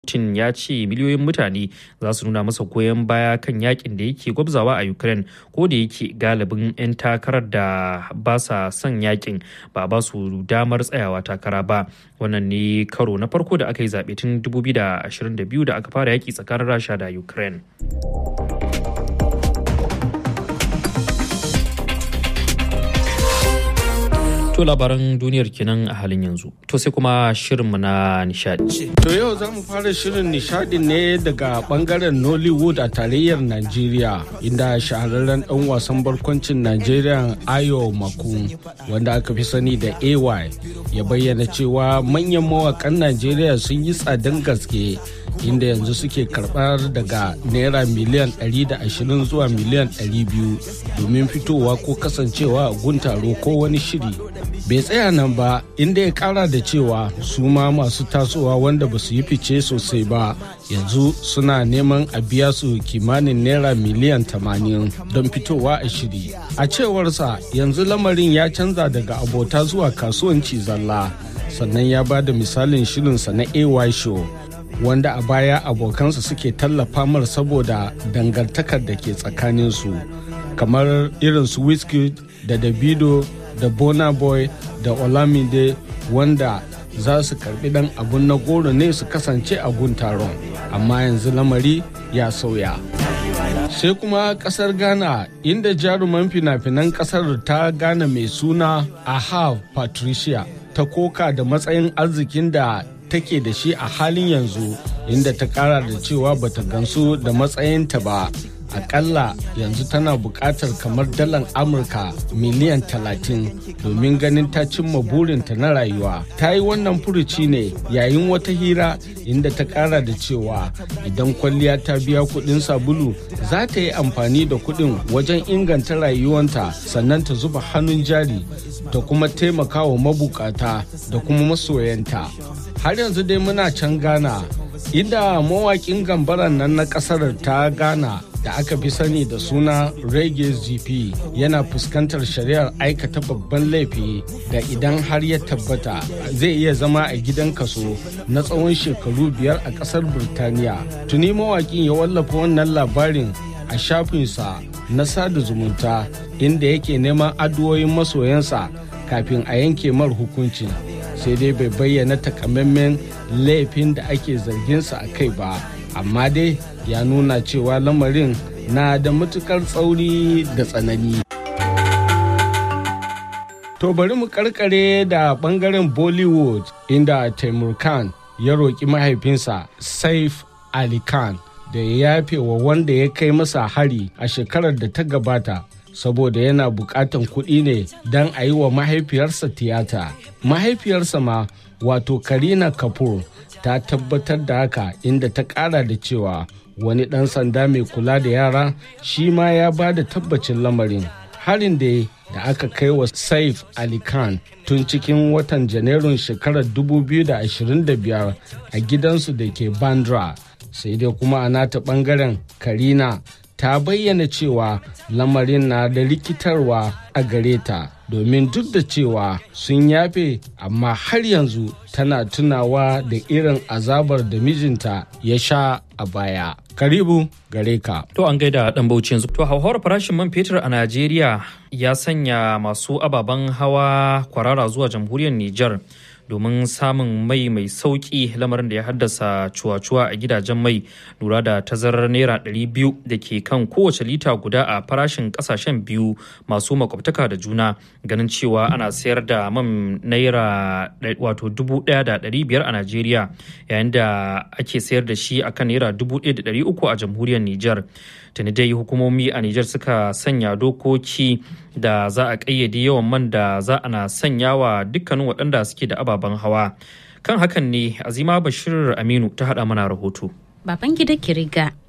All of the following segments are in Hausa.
Putin ya ce miliyoyin mutane za su nuna masa goyon baya kan yakin da yake gwabzawa a Ukraine ko da yake galibin 'yan takarar da ba sa son yakin ba ba su damar tsayawa takara ba. Wannan ne karo na farko da aka yi zaɓe tun 2022 da aka fara yaki tsakanin Rasha da Ukraine. To labaran duniyar kenan a halin yanzu. To sai kuma shirinmu na nishadi. To yau za mu fara shirin nishadin ne daga bangaren Nollywood a tarayyar Najeriya inda shahararren dan wasan barkwancin Najeriya Ayo Makun wanda aka fi sani da AY ya bayyana cewa manyan mawakan Najeriya sun yi tsadan gaske inda yanzu suke karbar daga naira miliyan 120 zuwa miliyan 200 domin fitowa ko kasancewa a guntaro ko wani shiri bai tsaya nan ba inda ya kara da cewa su ma masu tasowa wanda ba su yi fice sosai ba yanzu suna neman a biya su kimanin naira miliyan 80 don fitowa a shiri a cewarsa yanzu lamarin ya canza daga abota zuwa kasuwanci zalla sannan ya ba da misalin shirinsa na ay show wanda a baya abokansa suke tallafa mar saboda dangantakar da ke tsakaninsu kamar irin su wizkid da davido da bona boy da olamide wanda za su karbi dan abun na goro ne su kasance a gun taron amma yanzu lamari ya sauya sai kuma kasar ghana inda jaruman fina-finan kasar ta ghana mai suna aha patricia ta koka da matsayin arzikin da take da shi a halin yanzu inda ta kara da cewa bata gansu da matsayinta ba akalla yanzu tana buƙatar kamar dalar amurka miliyan 30 domin ganin ta cimma burinta na rayuwa ta yi wannan furuci ne yayin wata hira inda ta ƙara da cewa idan kwalliya ta biya kuɗin sabulu za ta yi amfani da kuɗin wajen inganta rayuwanta sannan ta zuba hannun jari da kuma taimakawa mabukata da kuma masoyanta har yanzu dai muna can ghana inda mawaƙin gambaran nan na ƙasar ta ghana da aka fi sani da suna reggae gp yana fuskantar shari'ar aikata babban laifi da idan har ya tabbata zai iya zama a gidan kaso na tsawon shekaru biyar a kasar birtaniya tuni mawakin ya wallafa wannan labarin a shafinsa na sada zumunta inda yake neman addu'o'in masoyansa kafin a yanke mar hukunci sai dai bai bayyana takamaiman laifin da ake zarginsa a kai ba amma dai ya nuna cewa lamarin na da matukar tsauri da tsanani. To bari mu karkare da bangaren Bollywood inda Taimur Khan ya roƙi mahaifinsa Saif Ali Khan da ya yafe wa wanda ya kai masa hari a shekarar da ta gabata saboda yana buƙatan kuɗi ne don a yi wa mahaifiyarsa tiyata. Mahaifiyarsa ma wato Karina Kapoor ta tabbatar da haka inda ta kara da cewa wani ɗan sanda mai kula da yara shi ma ya ba da tabbacin lamarin harin da da aka kai wa saif ali khan tun cikin watan janairun shekarar 2025 a gidansu da ke bandra sai dai kuma a nata bangaren karina ta bayyana cewa lamarin na da rikitarwa a gare ta domin duk da cewa sun yafe amma har yanzu tana tunawa da irin azabar da mijinta ya sha a baya. Karibu gare ka. To an gaida dan bauchi yanzu. To hauhawar farashin man fetur a Najeriya ya sanya masu ababen hawa kwarara zuwa jamhuriyar Nijar. domin samun mai mai sauki lamarin da ya haddasa cuwa-cuwa a gidajen mai lura da tazarar naira 200 da ke kan kowace lita guda a farashin kasashen biyu masu makwabtaka da juna ganin cewa ana sayar da man naira wato 1,500 a najeriya yayin da ake sayar da shi akan naira 1,300 a jamhuriyar niger tuni dai hukumomi a Nijar suka sanya dokoki da za a ƙayyade yawan man da za ana sanya wa dukkanin waɗanda suke da ababen hawa. Kan hakan ne Azima Bashir Aminu ta haɗa mana rahoto. Baban gida Kiriga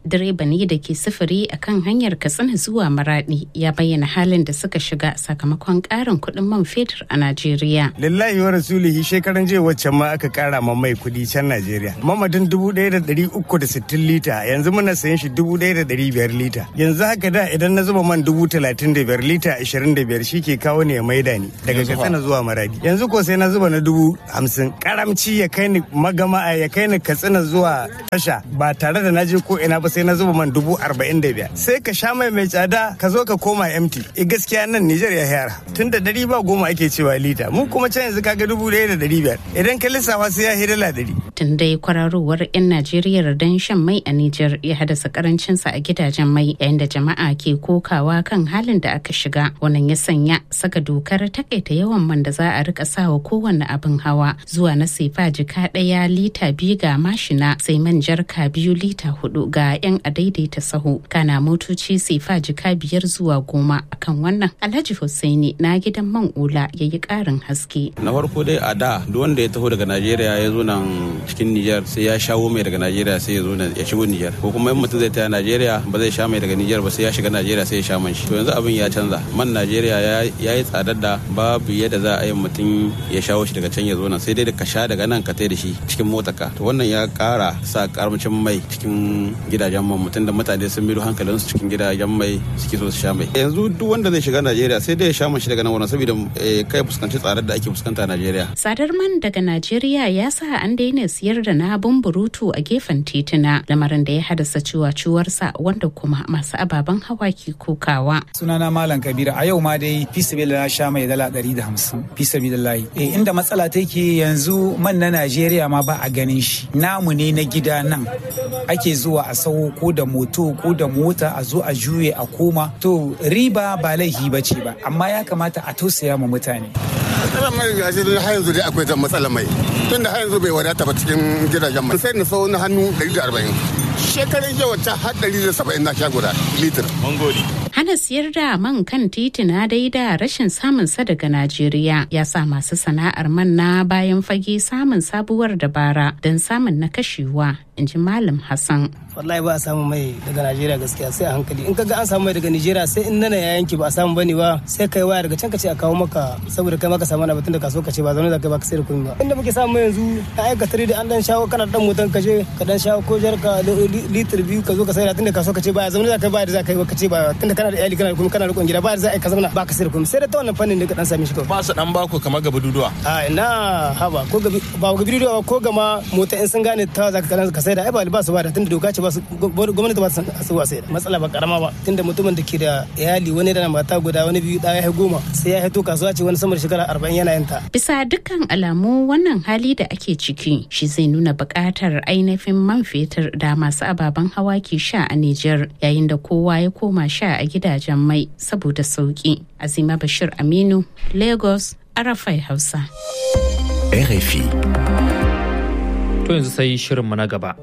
direba ne da ke sufuri a kan hanyar katsina zuwa maradi ya bayyana halin da suka shiga sakamakon karin kuɗin man fetur a najeriya lillahi wa rasulihi shekaran jiya waccan ma aka kara ma mai kuɗi can najeriya mamadin dubu ɗaya da ɗari uku da sittin lita yanzu muna sayan shi dubu ɗaya da ɗari biyar lita yanzu haka da idan na zuba man dubu talatin da biyar lita ashirin da biyar shi ke kawo ne ya maida ni daga katsina zuwa maradi yanzu ko sai na zuba na dubu hamsin karamci ya kai ni magama ya kai ni katsina zuwa tasha ba tare da na je ko ina ba sai na zuba man dubu arba'in da biyar sai ka sha mai mai tsada ka zo ka koma empty e gaskiya nan Nijar ya yara tun da dari ba goma ake cewa lita mu kuma can yanzu kaga dubu ɗaya da dari biyar idan ka lissafa sai ya hidala dari. tun dai kwararowar 'yan Najeriya don shan mai a Nijar ya haddasa karancinsa a gidajen mai yayin da jama'a ke kokawa kan halin da aka shiga wannan ya sanya saka dokar takaita yawan man da za a rika sawa kowanne abin hawa zuwa na sefa jika ɗaya lita biyu ga mashina sai man jarka biyu lita hudu ga 'yan adaidaita sahu kana motoci sefa jika biyar zuwa goma akan wannan alhaji hussaini na gidan man ula ya yi karin haske na farko dai a da duk wanda ya taho daga najeriya ya zo nan cikin nijar sai ya shawo mai daga najeriya sai ya zo ya shigo nijar ko kuma in mutum zai taya najeriya ba zai sha mai daga nijar ba sai ya shiga najeriya sai ya sha man shi to yanzu abin ya canza man najeriya ya yi tsadar da babu yadda za a yi mutum ya shawo shi daga can ya zo nan sai dai da ka sha daga nan ka tai da shi cikin motarka to wannan ya kara sa karamcin mai cikin gidajen man mutum da mutane sun miro hankalinsu cikin gidajen mai suke so su sha mai yanzu duk wanda zai shiga najeriya sai dai ya sha man shi daga nan wurin saboda kai fuskanci tsadar da ake fuskanta a najeriya tsadar man daga najeriya ya sa an daina siyar da na burutu a gefen tituna lamarin da ya haddasa ciwaciwarsa wanda kuma masu ababen hawa ke kokawa sunana malam kabira a yau ma dai fi na sha mai dala ɗari da hamsin fi sabilillahi eh inda matsala take yanzu man na najeriya ma ba a ganin shi namu ne na gida nan ake zuwa a sawo ko da moto ko da mota a zo a juye a koma to riba ba laifi ba ce ba amma ya kamata a tausaya ma mutane matsalar mai gashi har yanzu dai akwai matsalar mai tunda har yanzu bai wadata ba cikin gidajen mai sai na sau na hannu 140 shekarun jiya wata har 170 na sha guda litir mun gode hana siyar da man kan titina dai da rashin samun sa daga Najeriya ya sa masu sana'ar man na bayan fage samun sabuwar dabara don samun na kashewa in ji Malam Hassan. wallahi ba a samu mai daga Najeriya gaskiya sai a hankali in kaga an samu mai daga Najeriya sai in nana ya yanki ba a samu bane ba sai kai waya daga can ka ce a kawo maka saboda kai maka samu na batun da kaso ka ce ba zaune da kai ba ka sai da kuɗi ba inda muke samu yanzu ka aika tare da an dan shawo kana dan motan ka je ka dan shawo ko jarka litir biyu ka zo ka sai da tunda kaso ka ce ba zaune da kai ba da za ka yi ba ka ce ba tunda kana da iyali kana da kuma kana rikon gida ba da za a yi ka zauna ba ka sai da kuɗi sai da ta wannan fannin da ka dan sami shi kawai ba su dan baku kamar gaba duduwa a ina haba ko gabi ba gabi duduwa ko gama mota in sun gane ta za ka sai da ai ba ba su ba da tunda doka ce ba su gwamnati ba su su ba sai da matsala ba karama ba tunda mutumin da ke da iyali wani da mata guda wani biyu da ya goma sai ya haito kasuwa ce wani samar shekara arba'in yana yin ta. bisa dukkan alamu wannan hali da ake ciki shi zai nuna buƙatar ainihin man fetur da masu ababen hawa ke sha a Nijar yayin da kowa ya koma sha a gidajen mai saboda sauki azima bashir aminu lagos arafai hausa RFI To yanzu sai shirinmu na gaba.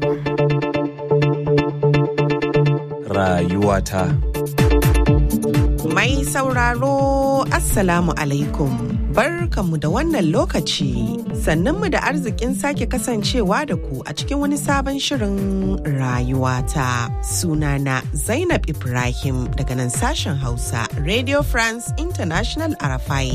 Rayuwata. Mai sauraro Assalamu alaikum. Barkanmu da wannan lokaci sannanmu da arzikin sake kasancewa da ku a cikin wani sabon shirin rayuwata. Sunana Zainab Ibrahim daga nan sashen Hausa Radio France International Arafai.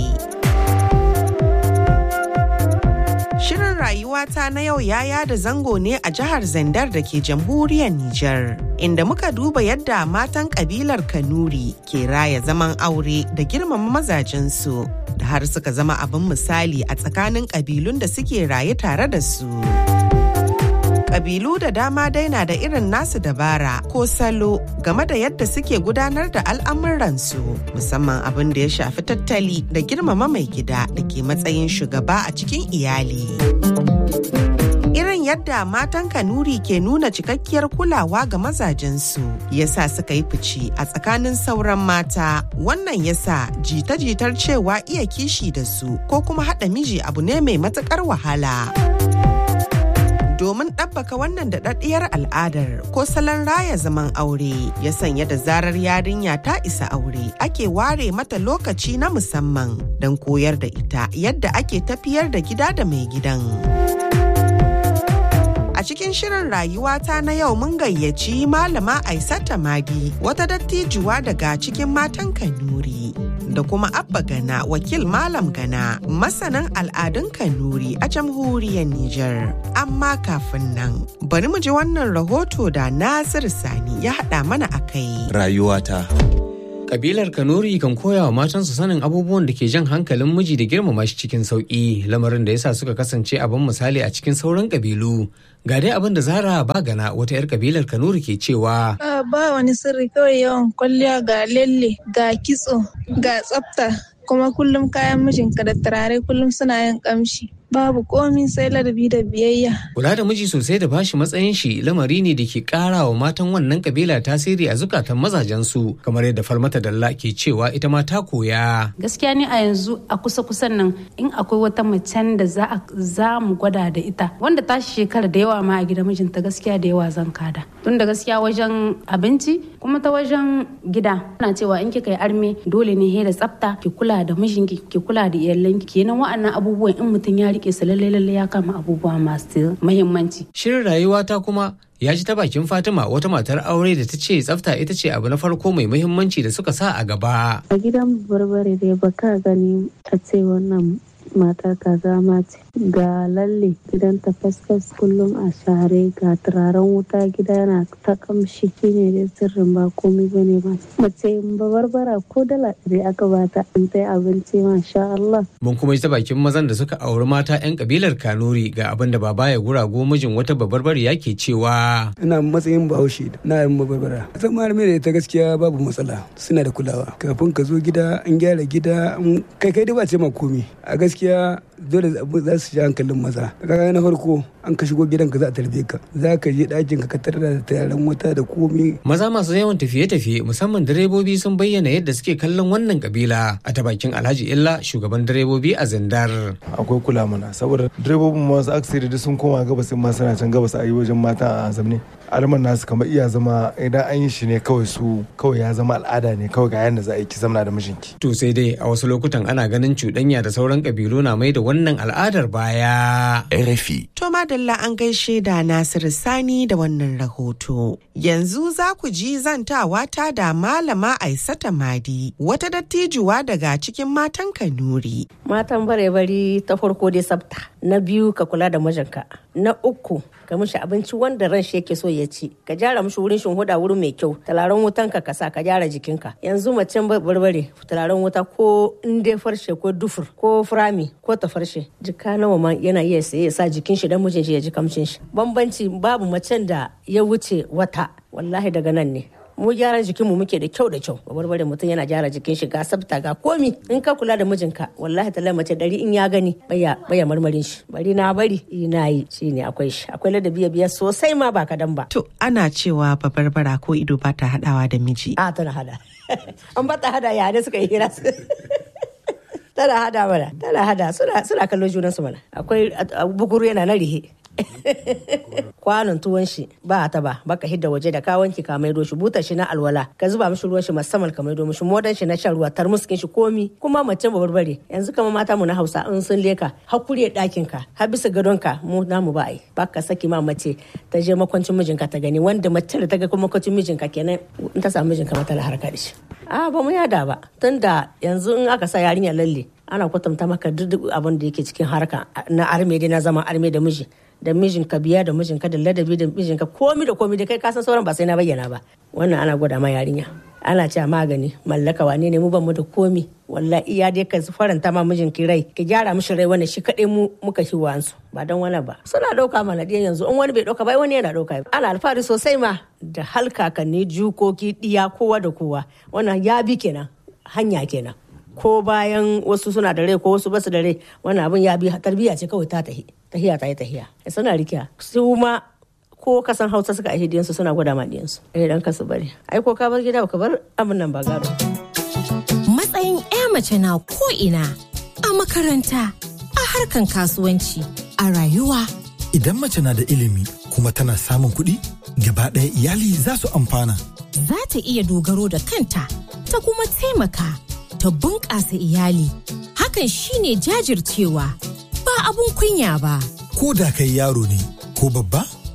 Shirin rayuwata na yau ya yada zango ne a jihar Zandar da ke jamhuriyar Nijar, inda muka duba yadda matan kabilar Kanuri ke raya zaman aure da girmama mazajensu, da har suka zama abin misali a tsakanin kabilun da suke raye tare da su. Kabilu da dama dai na da irin nasu dabara ko salo game da yadda suke gudanar da al'amuransu musamman abin da ya shafi tattali da girmama mai gida da ke matsayin shugaba a cikin iyali. Irin yadda matan Kanuri ke nuna cikakkiyar kulawa ga mazajensu yasa suka yi fice a tsakanin sauran mata wannan yasa jita-jitar cewa iya kishi da su ko kuma haɗa miji abu ne mai matuƙar wahala. domin ɗabbaka wannan daɗaɗɗiyar al'adar ko salon raya zaman aure ya sanya da zarar yarinya ta isa aure ake ware mata lokaci na musamman don koyar da ita yadda ake tafiyar da gida da mai gidan. A cikin shirin rayuwata na yau mun gayyaci malama Aisata Madi wata dattijuwa daga cikin matan Kanuri. Da kuma Abba Gana wakil Malam Gana masanin al'adun Kanuri a jamhuriyar Nijar. Amma kafin nan bari mu ji wannan rahoto da Nasir Sani ya haɗa mana a kai. Rayuwata. Kabilar Kanuri kan koya wa matansu sanin abubuwan da ke jan hankalin miji da girmama shi cikin sauƙi lamarin da yasa suka kasance abin misali a cikin sauran kabilu. Ga dai abin da Zara Bagana wata 'yar kabilar Kanuri ke cewa. Ba wani sirri kawai yawan kwalliya ga lalle ga kitso ga tsafta kuma kullum kayan mijinka da turare kullum suna yin kamshi. babu komi sai ladabi da biyayya. Kula da miji sosai da bashi matsayin shi lamari ne da ke kara wa matan wannan kabila tasiri a zukatan mazajensu kamar yadda Falmata Dalla ke cewa ita ma ta koya. Gaskiya ni a yanzu a kusa kusan nan in akwai wata macen da za mu gwada da ita wanda ta shekara da yawa ma a gida mijinta gaskiya da yawa zan kada. Tun da gaskiya wajen abinci kuma ta wajen gida ana cewa in kika yi arme dole ne he da tsafta ki kula da mijinki ki kula da iyalanki kenan wa'annan abubuwan in mutum ya rike su lalle lalle ya kama abubuwa masu muhimmanci. Shirin rayuwa ta kuma ya ji ta bakin Fatima wata matar aure da ta ce tsafta ita ce abu na farko mai muhimmanci da suka sa a gaba. A gidan barbare dai baka gani a ce wannan matar kaza ma ce ga lalle gidan ta fasfas kullum a share ga turaren wuta gida yana ta kamshi shine dai sirrin ba komai bane ba mace ba barbara ko dala ɗari aka bata in ta abinci masha Allah. Mun kuma ji ta bakin mazan da suka auri mata 'yan kabilar Kanuri ga abin da baba ya gurago mijin wata babarbare yake cewa. Ina matsayin bahaushe na yin babarbara. Zama da ta gaskiya babu matsala suna da kulawa kafin ka zo gida an gyara gida kai kai dai ba ce ma komi a gaskiya dole za su ji hankalin maza kaga na farko an ka shigo gidan ka za a tarbe ka za ka je ɗakin ka tarar da tayaran wata da komi maza masu yawan tafiye-tafiye musamman direbobi sun bayyana yadda suke kallon wannan kabila a ta bakin alhaji illa shugaban direbobi a zindar akwai kula mana saboda direbobin masu aksiri da sun koma gabas ma suna can gabas a yi wajen mata a zamne alman nasu kamar iya zama idan an yi shi ne kawai su kawai ya zama al'ada ne kawai ga yadda za a yi ki zamna da mijinki to sai dai a wasu lokutan ana ganin cuɗanya da sauran kabilu na mai da wannan al'adar baya. RFI. To madalla an gaishe da Nasiru Sani da wannan rahoto. Yanzu za ku ji zantawa ta da Malama Aisata Madi, wata dattijuwa daga cikin matan Kanuri. Matan bare-bari ta farko dai sabta, na biyu ka kula da mijinka, na uku ka mishi abinci wanda ran shi yake so ya ci ka gyara mishi wurin huda wurin mai kyau talaren wutan ka kasa ka gyara jikinka yanzu macen barbare talaren wuta ko inde farshe ko dufur ko furami ko tafarshe jika nawa ma yana iya saye ya sa jikin shi dan mijin shi ya ji kamshin shi bambanci babu macen da ya wuce wata wallahi daga nan ne mu gyaran jikinmu muke da kyau da kyau barbare mutum yana gyara jikin shi ga sabta ga komi in ka kula da mijinka wallahi ta mace dari in ya gani baya baya marmarin shi bari na bari ina yi shine akwai shi akwai ladabi biya sosai ma ba kadan ba to ana cewa babarbara ko ido ba ta hadawa da miji a tana hada an ba ta hada ya ne suka yi hira tana hada mana tana hada suna suna kallon junansu mana akwai bukuru yana na rihe kwanon tuwon shi ba ta ba baka hidda waje da ka wanki ka maido shi butar shi na alwala ka zuba mishi ruwan shi musamman ka maido mishi modan shi na shan ruwa tarmuskin shi komi kuma mace ba barbare yanzu kama mata mu na Hausa in sun leka hakuri dakin ka har bisa gadon ka mu namu ba ai baka saki ma mace ta je makwancin mijinka ta gani wanda mace da ta ga makwancin mijinka kenan in ta samu mijinka mata na harka da shi a ba mu yada ba tunda yanzu in aka sa yarinya lalle ana kwatanta maka duk abin da yake cikin harka na arme dai na zama arme da miji da mijinka biya da mijinka da ladabi da mijinka komi da komi da kai kasan sauran ba sai na bayyana ba wannan ana gwada ma yarinya ana cewa magani mallaka wane ne mu ban mu da komi wallahi iya dai ka faranta ma mijinki rai ki gyara mishi rai wannan shi kadai mu muka shi wansu ba dan wani ba suna dauka mana diyan yanzu in wani bai dauka ba wani yana dauka ana alfahari sosai ma da halkakanni jukoki diya kowa da kowa wannan ya bi kenan hanya kenan ko bayan wasu suna da rai ko wasu basu da rai wannan abin ya bi tarbiyya ce kawai ta tahi tahiya ta yi tahiya suna rikiya su ma ko kasan hausa suka aihe diyansu suna gwada ma diyansu eh dan kasu bari ai ko ka bar gida ka bar abin nan ba gado matsayin ya mace na ko ina a makaranta a harkan kasuwanci a rayuwa idan mace na da ilimi kuma tana samun kuɗi gaba ɗaya iyali za su amfana za ta iya dogaro da kanta ta kuma taimaka ta bunƙasa iyali hakan shine jajircewa ba abun kunya ba ko da kai yaro ne ko babba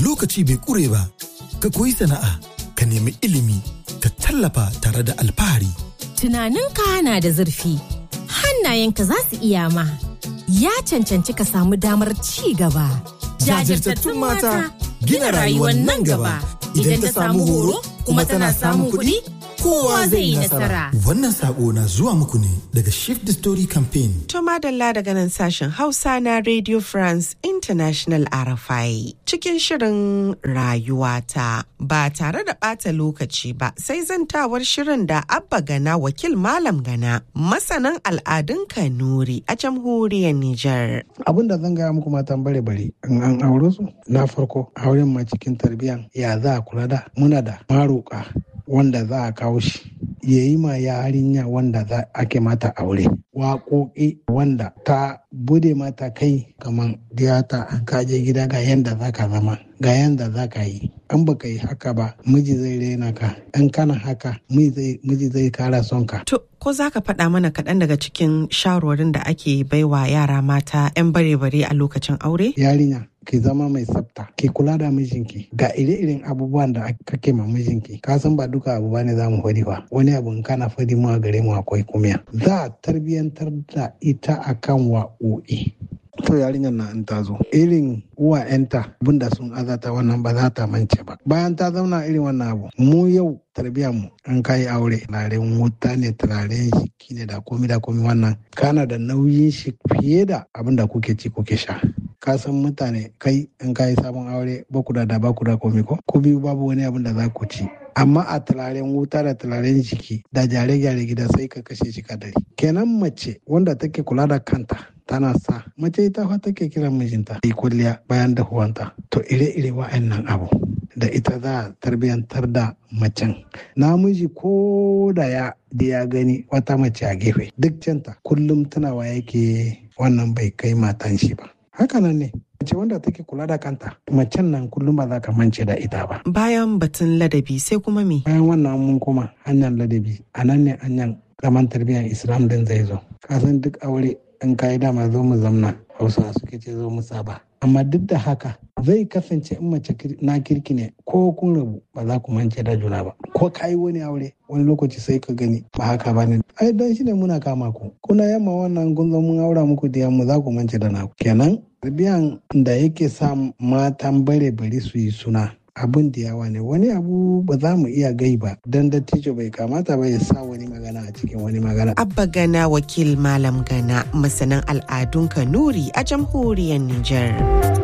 lokaci bai ƙure ba, ka koyi sana'a, ka nemi ilimi, ka tallafa tare da alfahari. Tunaninka na da zurfi, hannayenka za su iya ma. Ya cancanci ka samu damar ci gaba. Jajirtattun mata gina rayuwar nan gaba. Idan ta samu horo kuma tana samun kuɗi, kowa zai yi nasara. Wannan sako na zuwa muku ne daga Shift the Story Campaign. To madalla daga nan sashen Hausa na Radio France International RFI cikin shirin rayuwata ba tare da ɓata lokaci ba sai zantawar shirin da Abba Gana wakil Malam Gana masanan al'adun Kanuri a jamhuriyar Nijar. Abin da zan gaya muku matan bare bare in an aure su na farko auren ma cikin tarbiyyan ya za a kula da muna da maroka wanda za a kawo shi ya yi ma yarinya wanda za ake mata aure waƙoƙi wanda ta bude mata kai kamar diyata an kaje gida ga yanda za ka zama ga yanda za ka yi an baka yi haka ba miji zai rena ka in kana haka miji zai kara son ka To, ko za ka faɗa mana kaɗan daga cikin shawarwarin da ake baiwa yara mata 'yan bare-bare a lokacin aure? yarinya ki zama mai tsafta ki kula da mijinki ga ire-iren abubuwan da kake ma mijinki ka san ba duka abu bane za mu fadi ba wani abu in kana fadi mu a gare mu akwai kumiya za a tarbiyantar da ita akan wa'o'i to yarinyar na in ta zo irin uwa'yanta abinda sun azata wannan ba za ta mance ba bayan ta zauna irin wannan abu mu yau tarbiyyar mu an kai aure turaren wuta ne turaren shiki ne da komi da komi wannan kana da nauyin shi fiye da abin da kuke ci kuke sha ka san mutane kai in ka yi sabon aure ba ku da da ba ku da komi ko ku biyu babu wani abin da za ku ci amma a turaren wuta da turaren jiki da gyare-gyare gida sai ka kashe shi kadari kenan mace wanda take kula da kanta tana sa mace ita fa take kiran mijinta yi kulliya bayan dahuwanta to ire-ire wa'annan abu da ita za a tarbiyantar da macen namiji ko da ya da ya gani wata mace a gefe duk canta kullum tunawa yake wannan bai kai matan shi ba hakanan ne mace wanda take kula da kanta macen nan kullum ba za ka mance da ita ba Bayan batun ladabi sai kuma me? bayan wannan mun koma hanyar ladabi a nan ne hanyar zaman tarbiyyar islam din zai zo kasan duk aure in kayi dama zo mu zamna hausa suke ce zo mu saba amma duk da haka zai kasance in mace na kirki ne ko kun rabu ba za ku mance da juna ba ko kayi wani aure wani lokaci sai ka gani ba haka ba ne ai dan shi ne muna kama ku kuna yamma wannan kun zo mun aura muku da yamma za ku mance da naku kenan tarbiyan da yake sa matan bare bari su yi suna abin da yawa ne wani abu ba za mu iya gai ba dan dattijo bai kamata ba ya sa wani magana a cikin wani magana Abba Gana wakil Malam Gana masanan al'adun Kanuri a jamhuriyar Nijar.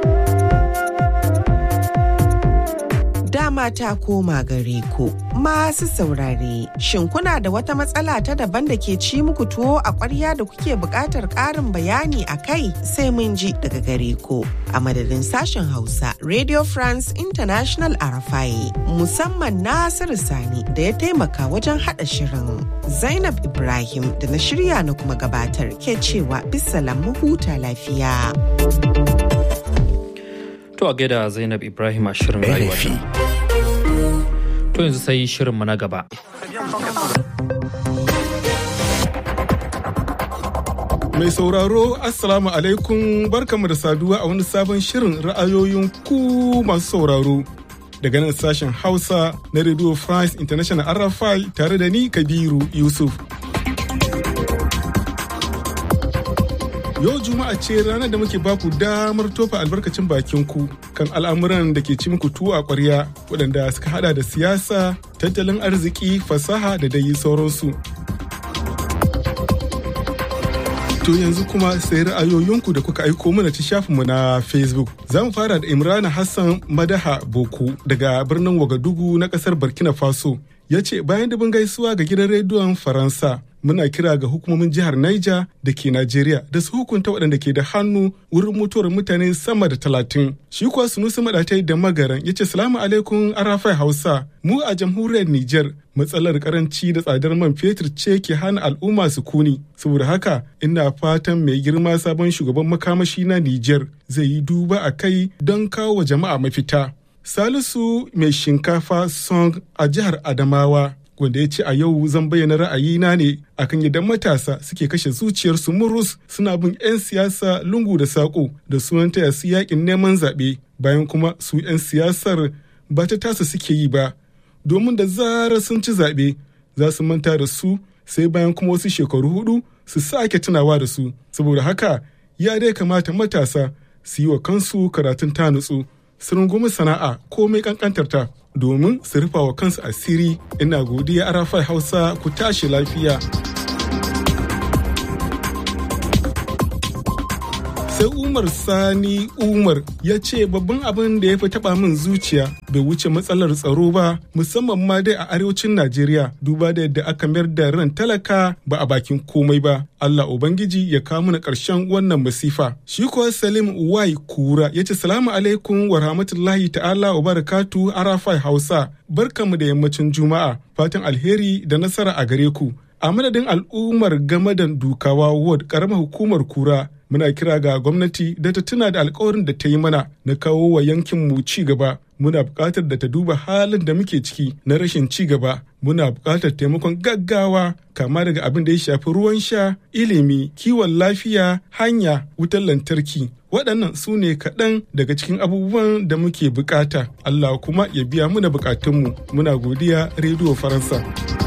Dama ta koma gare ku masu saurare shin kuna da wata matsala ta daban da ke ci muku tuwo a ƙwarya da kuke buƙatar ƙarin bayani a kai sai mun ji daga gare ku a madadin sashen Hausa Radio France International Arafai musamman Nasiru Sani da ya taimaka wajen haɗa shirin Zainab Ibrahim da na shirya na kuma gabatar ke cewa bisalam mu huta lafiya. To a gaida Zainab Ibrahim a shirin rayuwa. To yanzu sai shirinmu na gaba. Mai sauraro Assalamu alaikum barkamu da saduwa a wani sabon shirin ra'ayoyin ku masu sauraro. Daga nan sashen Hausa na Radio France International RFI tare da ni Kabiru Yusuf. Yau Juma'a ce ranar da muke baku damar tofa albarkacin bakin ku kan al'amuran da ke ci muku tuwo a ƙwarya waɗanda suka hada da siyasa, tattalin arziki, fasaha da dai sauransu. To yanzu kuma sai ra'ayoyinku da kuka aiko mana ta shafinmu na Facebook. Za mu fara da Imrana Hassan Madaha Boko daga birnin Wagadugu na ƙasar Burkina Faso. Ya ce bayan dubin gaisuwa ga gidan rediyon Faransa muna kira ga hukumomin jihar Niger da ke Najeriya da su hukunta waɗanda ke da hannu wurin mutuwar mutane sama da talatin. Shi kuwa Sunusi Maɗatai da Magaran ya ce salamu alaikum Arafai Hausa mu a jamhuriyar Niger matsalar karanci da tsadar man fetur ce ke hana al'umma su kuni. Saboda haka ina fatan mai girma sabon shugaban makamashi na Niger zai yi duba a kai don kawo wa jama'a mafita. Salisu mai shinkafa song a jihar Adamawa wanda ya ce a yau zan bayyana ra'ayina ne akan yadda matasa suke kashe zuciyarsu murus suna bin 'yan siyasa lungu da saƙo da sunan taya su yakin neman zaɓe bayan kuma su 'yan siyasar ba ta tasa suke yi ba domin da zarar sun ci zaɓe za su manta da su sai bayan kuma wasu shekaru hudu su sake tunawa da su saboda haka ya dai kamata matasa su yi wa kansu karatun ta nutsu su rungumi sana'a komai kankantarta domin su rufa wa kansu asiri ina godiya arafai hausa ku tashi lafiya sai umar sani umar ya ce babban abin da ya fi taba min zuciya bai wuce matsalar tsaro ba musamman ma dai a arewacin najeriya duba da yadda aka mayar da ran talaka ba a bakin komai ba allah ubangiji ya kawo mana karshen wannan masifa shi kuwa salim wai kura ya ce salamu alaikum wa rahmatullahi ta'ala wa barakatu arafai hausa barkamu da yammacin juma'a fatan alheri da nasara a gare ku a madadin al'ummar gamadan dukawa ward karamar hukumar kura muna kira ga gwamnati da ta tuna da alkawarin da ta yi mana na kawo wa yankin mu ci gaba muna buƙatar da ta duba halin da muke ciki na rashin ci gaba muna buƙatar taimakon gaggawa kama daga abin da ya shafi ruwan sha ilimi kiwon lafiya hanya wutar lantarki waɗannan su ne kaɗan daga cikin abubuwan da muke buƙata allah kuma ya biya muna buƙatunmu muna godiya rediyo faransa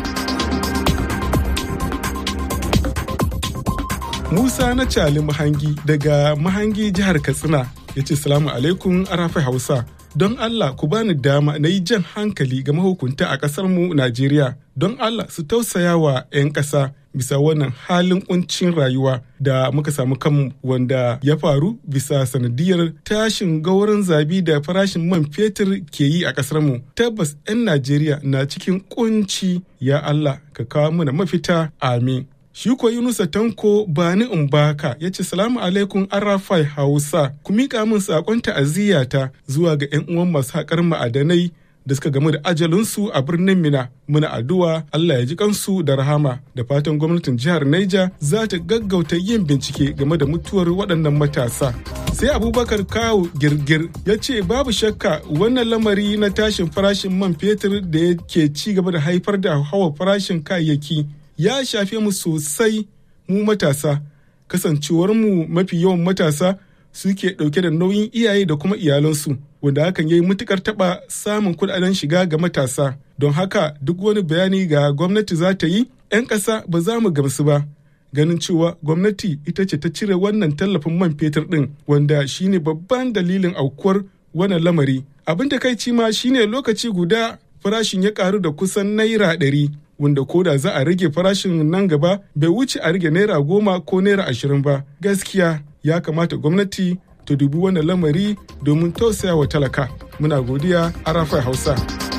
Musa na Cali Mahangi daga Mahangi jihar Katsina ya ce salamu alaikum arafai Hausa. Don Allah ku bani dama na yi jan hankali ga mahukunta a ƙasar mu Najeriya. Don Allah su tausaya wa 'yan ƙasa bisa wannan halin kuncin rayuwa da muka samu kanmu wanda ya faru bisa sanadiyar tashin gauran zabi da farashin man fetur ke yi a ƙasar mu. Tabbas 'yan Najeriya na cikin kunci ya Allah ka kawo mana mafita amin. Shi ko Yunusa Tanko Bani Umbaka ya ce salamu alaikum Arafai Hausa ku miƙa min saƙon ta'aziyyata zuwa ga 'yan uwan masu haƙar ma'adanai da suka gamu da ajalinsu a birnin Mina. Muna addu'a Allah ya ji kansu da rahama da fatan gwamnatin jihar Niger za ta gaggauta yin bincike game da mutuwar waɗannan matasa. Sai Abubakar Kawu Girgir ya ce babu shakka wannan lamari na tashin farashin man fetur da yake ci gaba da haifar da hawa farashin kayayyaki ya shafe mu sosai mu matasa kasancewar mu mafi yawan matasa suke ɗauke da nauyin iyaye da kuma iyalansu wanda hakan ya yi matukar taɓa samun kuɗaɗen shiga ga matasa don haka duk wani bayani ga gwamnati za ta yi 'yan ƙasa ba za mu gamsu ba ganin cewa gwamnati ita ce ta cire wannan tallafin man fetur ɗin wanda shine babban dalilin aukuwar wannan lamari abin da kai ma shine lokaci guda farashin ya karu da kusan naira ɗari wanda koda za a rage farashin nan gaba bai wuce a rage naira goma ko naira ashirin ba gaskiya ya kamata gwamnati ta dubi wannan lamari domin tausaya wa talaka muna godiya arafai hausa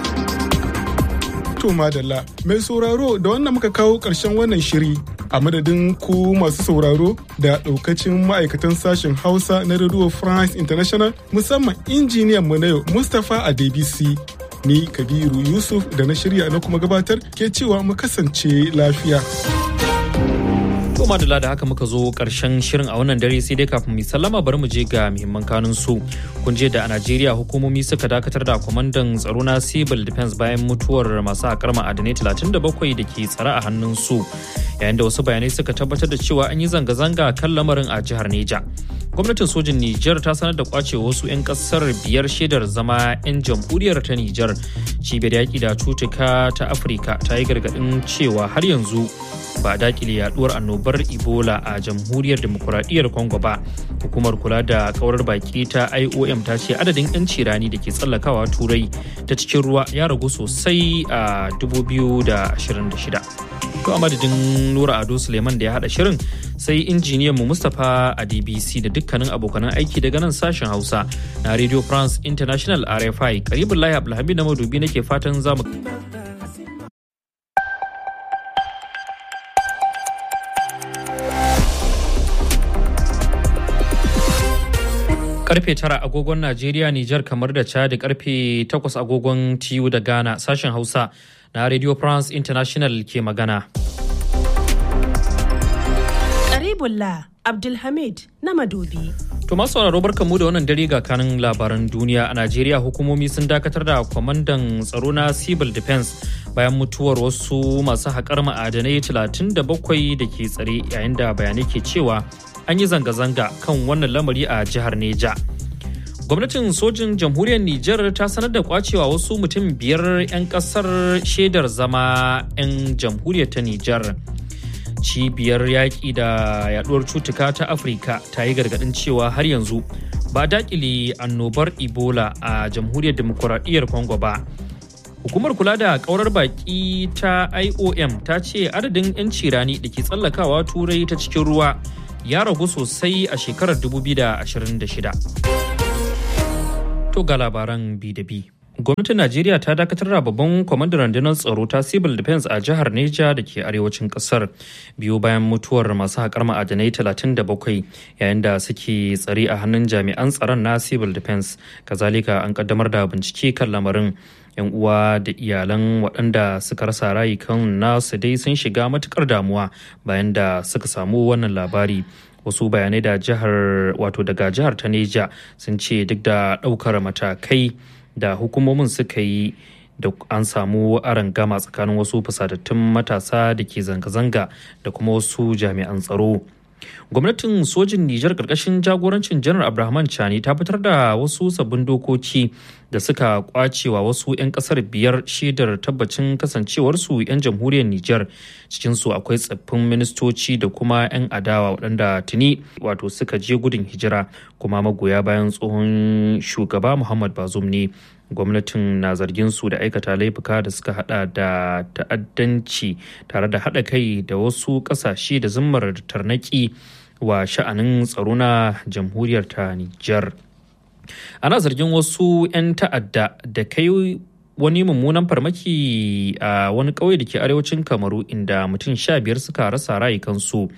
to madalla mai sauraro da wannan muka kawo ƙarshen wannan shiri a madadin ku masu sauraro da ɗaukacin ma'aikatan sashen hausa na radio france international musamman injiniyan mu na yau mustapha adebisi ni kabiru yusuf da na shirya na kuma gabatar ke cewa mu kasance lafiya To madalla da haka muka zo karshen shirin a wannan dare sai dai kafin mu sallama bari mu je ga muhimman kanun su. Kun je da a Najeriya hukumomi suka dakatar da kwamandan tsaro na Civil Defense bayan mutuwar masu haƙar ma'adanai 37 da ke tsare a hannun su. Yayin da wasu bayanai suka tabbatar da cewa an yi zanga-zanga kan lamarin a jihar Neja. Gwamnatin sojin Nijar ta sanar da kwace wasu 'yan kasar biyar shaidar zama 'yan jamhuriyar ta Nijar. Cibiyar yaƙi da cutuka ta Afirka ta yi gargaɗin cewa har yanzu ba a dakile yaduwar annobar ebola a jamhuriyar demokuraɗiyyar congo ba hukumar kula da kawar baki ta iom ta ce adadin 'yanci rani da ke tsallakawa turai ta cikin ruwa ya ragu sosai a 2026 to a madadin nura ado suleiman da ya hada shirin sai injiniyan mu mustapha a dbc da dukkanin abokanan aiki daga nan sashen hausa na radio france international rfi karibin lahi abdulhamid na madubi nake fatan zamu karfe tara agogon Najeriya, Nijar kamar da Chad karfe takwas agogon TU da Ghana sashen Hausa na Radio France International ke magana. Habibullah Abdulhamid na Madobi. To masu sauraro barkanmu da wannan dare ga kanin labaran duniya a Najeriya hukumomi sun dakatar da kwamandan tsaro na Civil Defense bayan mutuwar wasu masu haƙar ma'adanai 37 da ke tsare yayin da bayanai ke cewa an yi zanga-zanga kan wannan lamari a jihar Neja. Gwamnatin sojin jamhuriyar Nijar ta sanar da kwacewa wasu mutum biyar 'yan kasar shaidar zama 'yan jamhuriyar ta Nijar. Cibiyar yaƙi da yaduwar cutuka ta Afirka ta yi gargaɗin cewa har yanzu ba dakile annobar Ebola a jamhuriyar demokuraɗiyyar Congo ba. Hukumar kula da ƙaurar baƙi ta IOM ta ce adadin 'yanci rani da ke tsallakawa turai ta cikin ruwa ya ragu sosai a shekarar 2026. To ga labaran bi da bi. Gwamnatin Najeriya ta dakatar da babban kwamandan rundunar tsaro ta Civil Defense a jihar Neja da ke arewacin kasar biyu bayan mutuwar masu haƙar ma'adanai 37 yayin da suke tsare a hannun jami'an tsaron na Civil Defense. Kazalika an kaddamar da bincike kan lamarin. 'yan uwa da iyalan waɗanda suka rasa rayukan nasu dai sun shiga matukar damuwa bayan da suka samu wannan labari wasu bayanai da jihar wato daga jihar ta neja sun ce duk da ɗaukar matakai da hukumomin suka yi da an samu gama tsakanin wasu fusatattun matasa da ke zanga-zanga da kuma wasu jami'an tsaro gwamnatin sojin nijar karkashin jagorancin janar abrahaman chani ta fitar da wasu sabbin dokoki da suka kwacewa wasu 'yan kasar biyar shaidar tabbacin kasancewarsu 'yan jamhuriyar nijar cikinsu akwai tsaffin ministoci da kuma 'yan adawa waɗanda tuni wato suka je gudun hijira kuma magoya bayan tsohon shugaba muhammad bazum ne gwamnatin na zargin su da aikata laifuka da suka hada da ta'addanci tare da hada kai da wasu kasashe da zimmar tarnaki wa sha'anin tsaro na jamhuriyar ta Nijar. Ana zargin wasu 'yan ta'adda da kai wani mummunan farmaki a wani ƙauye da ke arewacin kamaru inda mutum sha biyar suka rasa rayukansu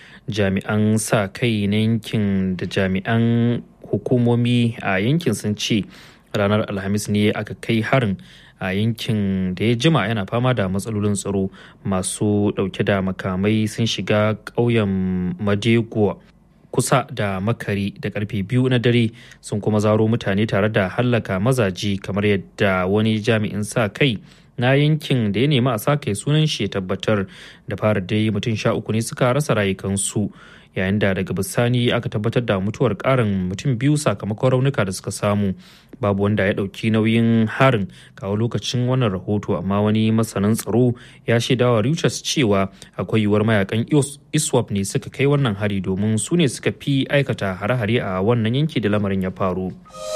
jami'an sa kai na yankin da jami'an hukumomi a yankin sun ce ranar alhamis ne aka kai harin a yankin da ya jima yana fama da matsalolin tsaro masu dauke da makamai sun shiga ƙauyen madego kusa da makari da karfe biyu na dare sun kuma zaro mutane tare da hallaka mazaji kamar yadda wani jami'in sa kai na yankin da ya nemi a sa kai sunan shi tabbatar da fara dai mutum sha uku ne suka rasa rayukansu yayin da daga bisani aka tabbatar da mutuwar karin mutum biyu sakamakon raunuka da suka samu babu wanda ya ɗauki nauyin harin kawo lokacin wannan rahoto amma wani masanin tsaro ya shaidawa Reuters cewa akwai yiwuwar mayakan iswap ne suka kai wannan hari domin su ne suka fi aikata hare-hare a wannan yanki da lamarin ya faru.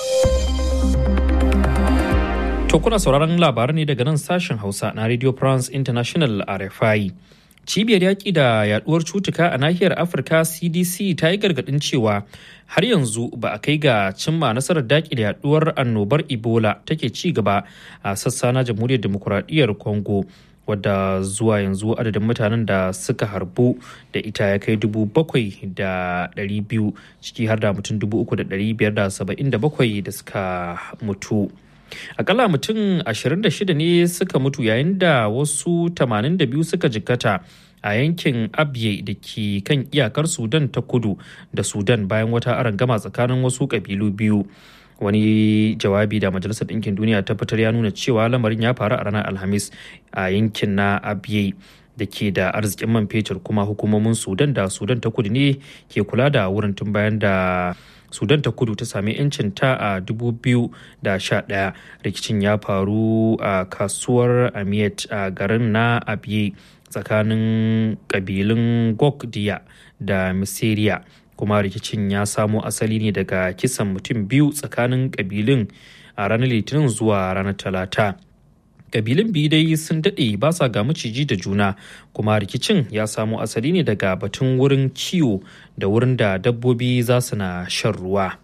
To kuna sauraron labarai ne daga nan sashen Hausa na Radio France International RFI. cibiyar yaƙi da yaduwar cutuka a nahiyar afirka cdc ta yi gargaɗin cewa har yanzu ba a kai ga cimma nasarar daƙile yaduwar annobar ebola take ci gaba a sassa na jamhuriyar demokuraɗiyyar congo wadda zuwa yanzu adadin mutanen da suka harbu da ita ya kai dubu bakwai da ɗari biyu ciki har da mutum dubu uku da ɗari biyar da saba'in da bakwai da suka mutu akalla mutum 26 ne suka mutu yayin da wasu 82 suka jikkata a yankin abye da ke kan iyakar sudan ta kudu da sudan bayan wata arangama tsakanin wasu kabilu biyu wani jawabi da majalisar ɗinkin duniya ta fitar ya nuna cewa lamarin ya faru a ranar alhamis a yankin na abye da ke da arzikin man fetur kuma hukumomin sudan da sudan ta kudu ne ke kula da wurin tun bayan da sudan ta kudu ta sami 'yancin ta a 2011 rikicin ya faru a kasuwar amiyat a garin na abiye tsakanin kabilun gokdiya da misiriya kuma rikicin ya samo asali ne daga kisan mutum biyu tsakanin kabilun a ranar litinin zuwa ranar talata kabilun biyu dai sun daɗe ba sa ga maciji da juna kuma rikicin ya samo asali ne daga batun wurin kiwo da wurin da dabbobi za su na shan ruwa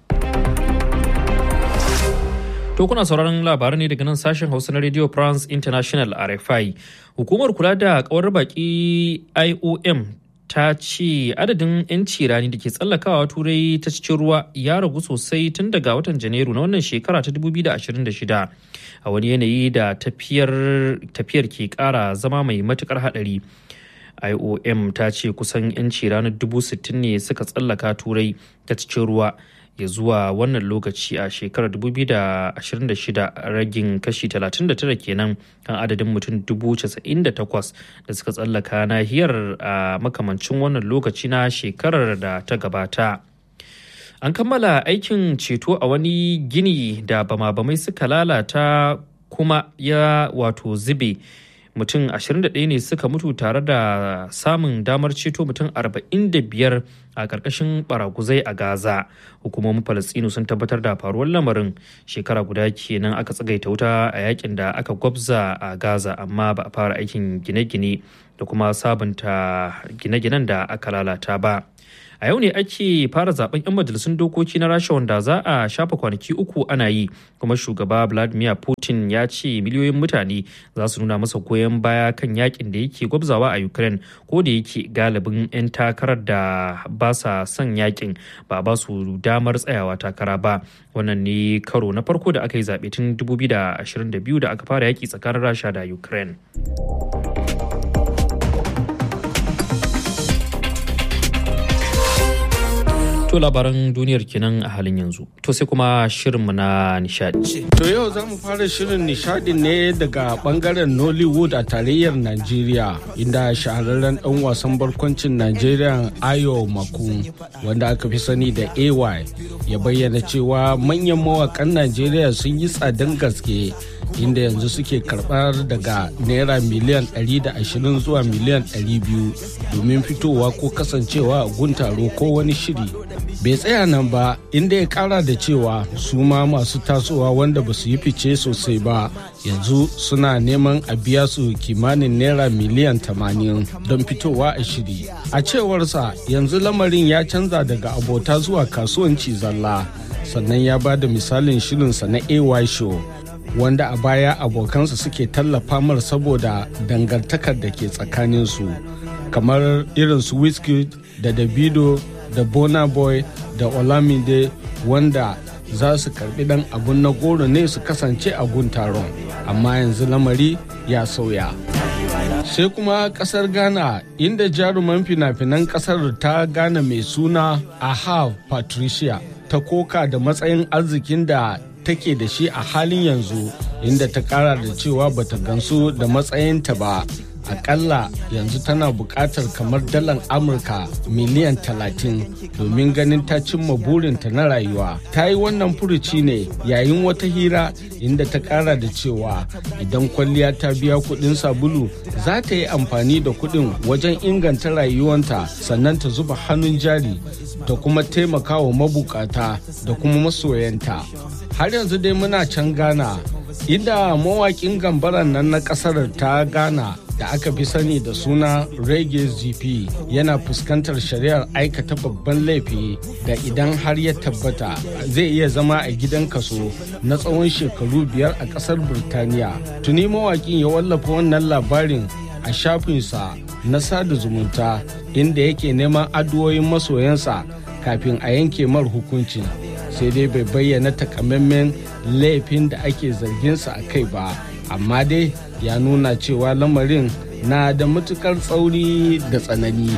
To kuna sauraron labarai ne daga nan sashen Hausa na Radio France International RFI. Hukumar kula da kawar baki IOM ta ce adadin 'yanci rani da ke tsallakawa turai ta cikin ruwa ya ragu sosai tun daga watan janairu na wannan shekara ta 2026 a wani yanayi da tafiyar ke kara zama mai matukar hadari iom ta ce kusan 'yanci ranar dubu sittin ne suka tsallaka turai ta cikin ruwa ya zuwa wannan lokaci a shekarar 2026 ragin kashi 39 kenan kan adadin mutum 98,000 da suka tsallaka nahiyar a makamancin wannan lokaci na shekarar da ta gabata. An kammala aikin ceto a wani gini da bama-bamai suka lalata kuma ya wato zube. mutum 21 ne suka mutu tare da samun damar ceto mutum 45 a ƙarƙashin baraguzai a gaza hukumomin falastinu sun tabbatar da faruwar lamarin shekara guda kenan aka tsagaita wuta a yakin da aka gwabza a gaza amma ba a fara aikin gine-gine da kuma sabunta gine-ginen da aka lalata ba a yau ne ake fara zaben 'yan majalisun dokoki na rasha wanda za a shafa kwanaki uku ana yi kuma shugaba vladimir putin ya ce miliyoyin mutane za su nuna masa goyon baya kan yakin da yake gwabzawa a ukraine ko da yake galibin 'yan takarar da ba sa son yakin ba ba su damar tsayawa takara ba wannan ne karo na farko da aka yi zaɓe tun 2022 da aka fara yaki tsakanin rasha da ukraine To labaran duniyar kenan a halin yanzu. To sai kuma shirinmu na nishadi. To yau za mu fara shirin nishadi ne daga bangaren Nollywood a tarayyar Najeriya inda shahararren dan wasan barkwancin Najeriya Ayo Maku wanda aka fi sani da AY ya bayyana cewa manyan mawakan Najeriya sun yi tsadan gaske inda yanzu suke karbar daga naira miliyan 120 zuwa miliyan 200 domin fitowa ko kasancewa a guntaro ko wani shiri bai tsaya nan ba inda ya kara da cewa su ma masu tasowa wanda ba su yi fice sosai ba yanzu suna neman a biya su kimanin naira miliyan 80 don fitowa a shiri a cewarsa yanzu lamarin ya canza daga abota zuwa kasuwanci zalla sannan ya ba da misalin shirinsa na ay show wanda a baya abokansa suke tallafa mar saboda dangantakar da ke tsakaninsu kamar irin su wizkid da davido da bona boy da olamide wanda za su karbi dan abun na goro ne su kasance a gun taron amma yanzu lamari ya sauya sai kuma kasar ghana inda jaruman fina-finan kasar ta ghana mai suna aha patricia ta koka da matsayin arzikin da take da shi a halin yanzu inda ta kara da cewa bata gansu da matsayinta ba akalla yanzu tana buƙatar kamar dalan amurka miliyan 30 domin ganin ta cimma burinta na rayuwa ta yi wannan furuci ne yayin wata hira inda ta ƙara da cewa idan kwalliya ta biya kuɗin sabulu za ta yi amfani da kuɗin wajen inganta rayuwanta sannan ta zuba hannun jari ta kuma taimaka wa mabukata da kuma masoyanta har yanzu dai muna can ghana inda mawaƙin gambaran nan na ƙasar ta ghana da aka fi sani da suna reggae gp yana fuskantar shari'ar aikata babban laifi da idan har ya tabbata zai iya zama a gidan kaso na tsawon shekaru biyar a kasar birtaniya tuni mawakin ya wallafa wannan labarin a shafinsa na sada zumunta inda yake neman addu'o'in masoyansa kafin a yanke mar hukuncin sai dai bai bayyana takamaiman laifin da ake zarginsa a kai ba amma dai ya nuna cewa lamarin na da matukar tsauri da tsanani.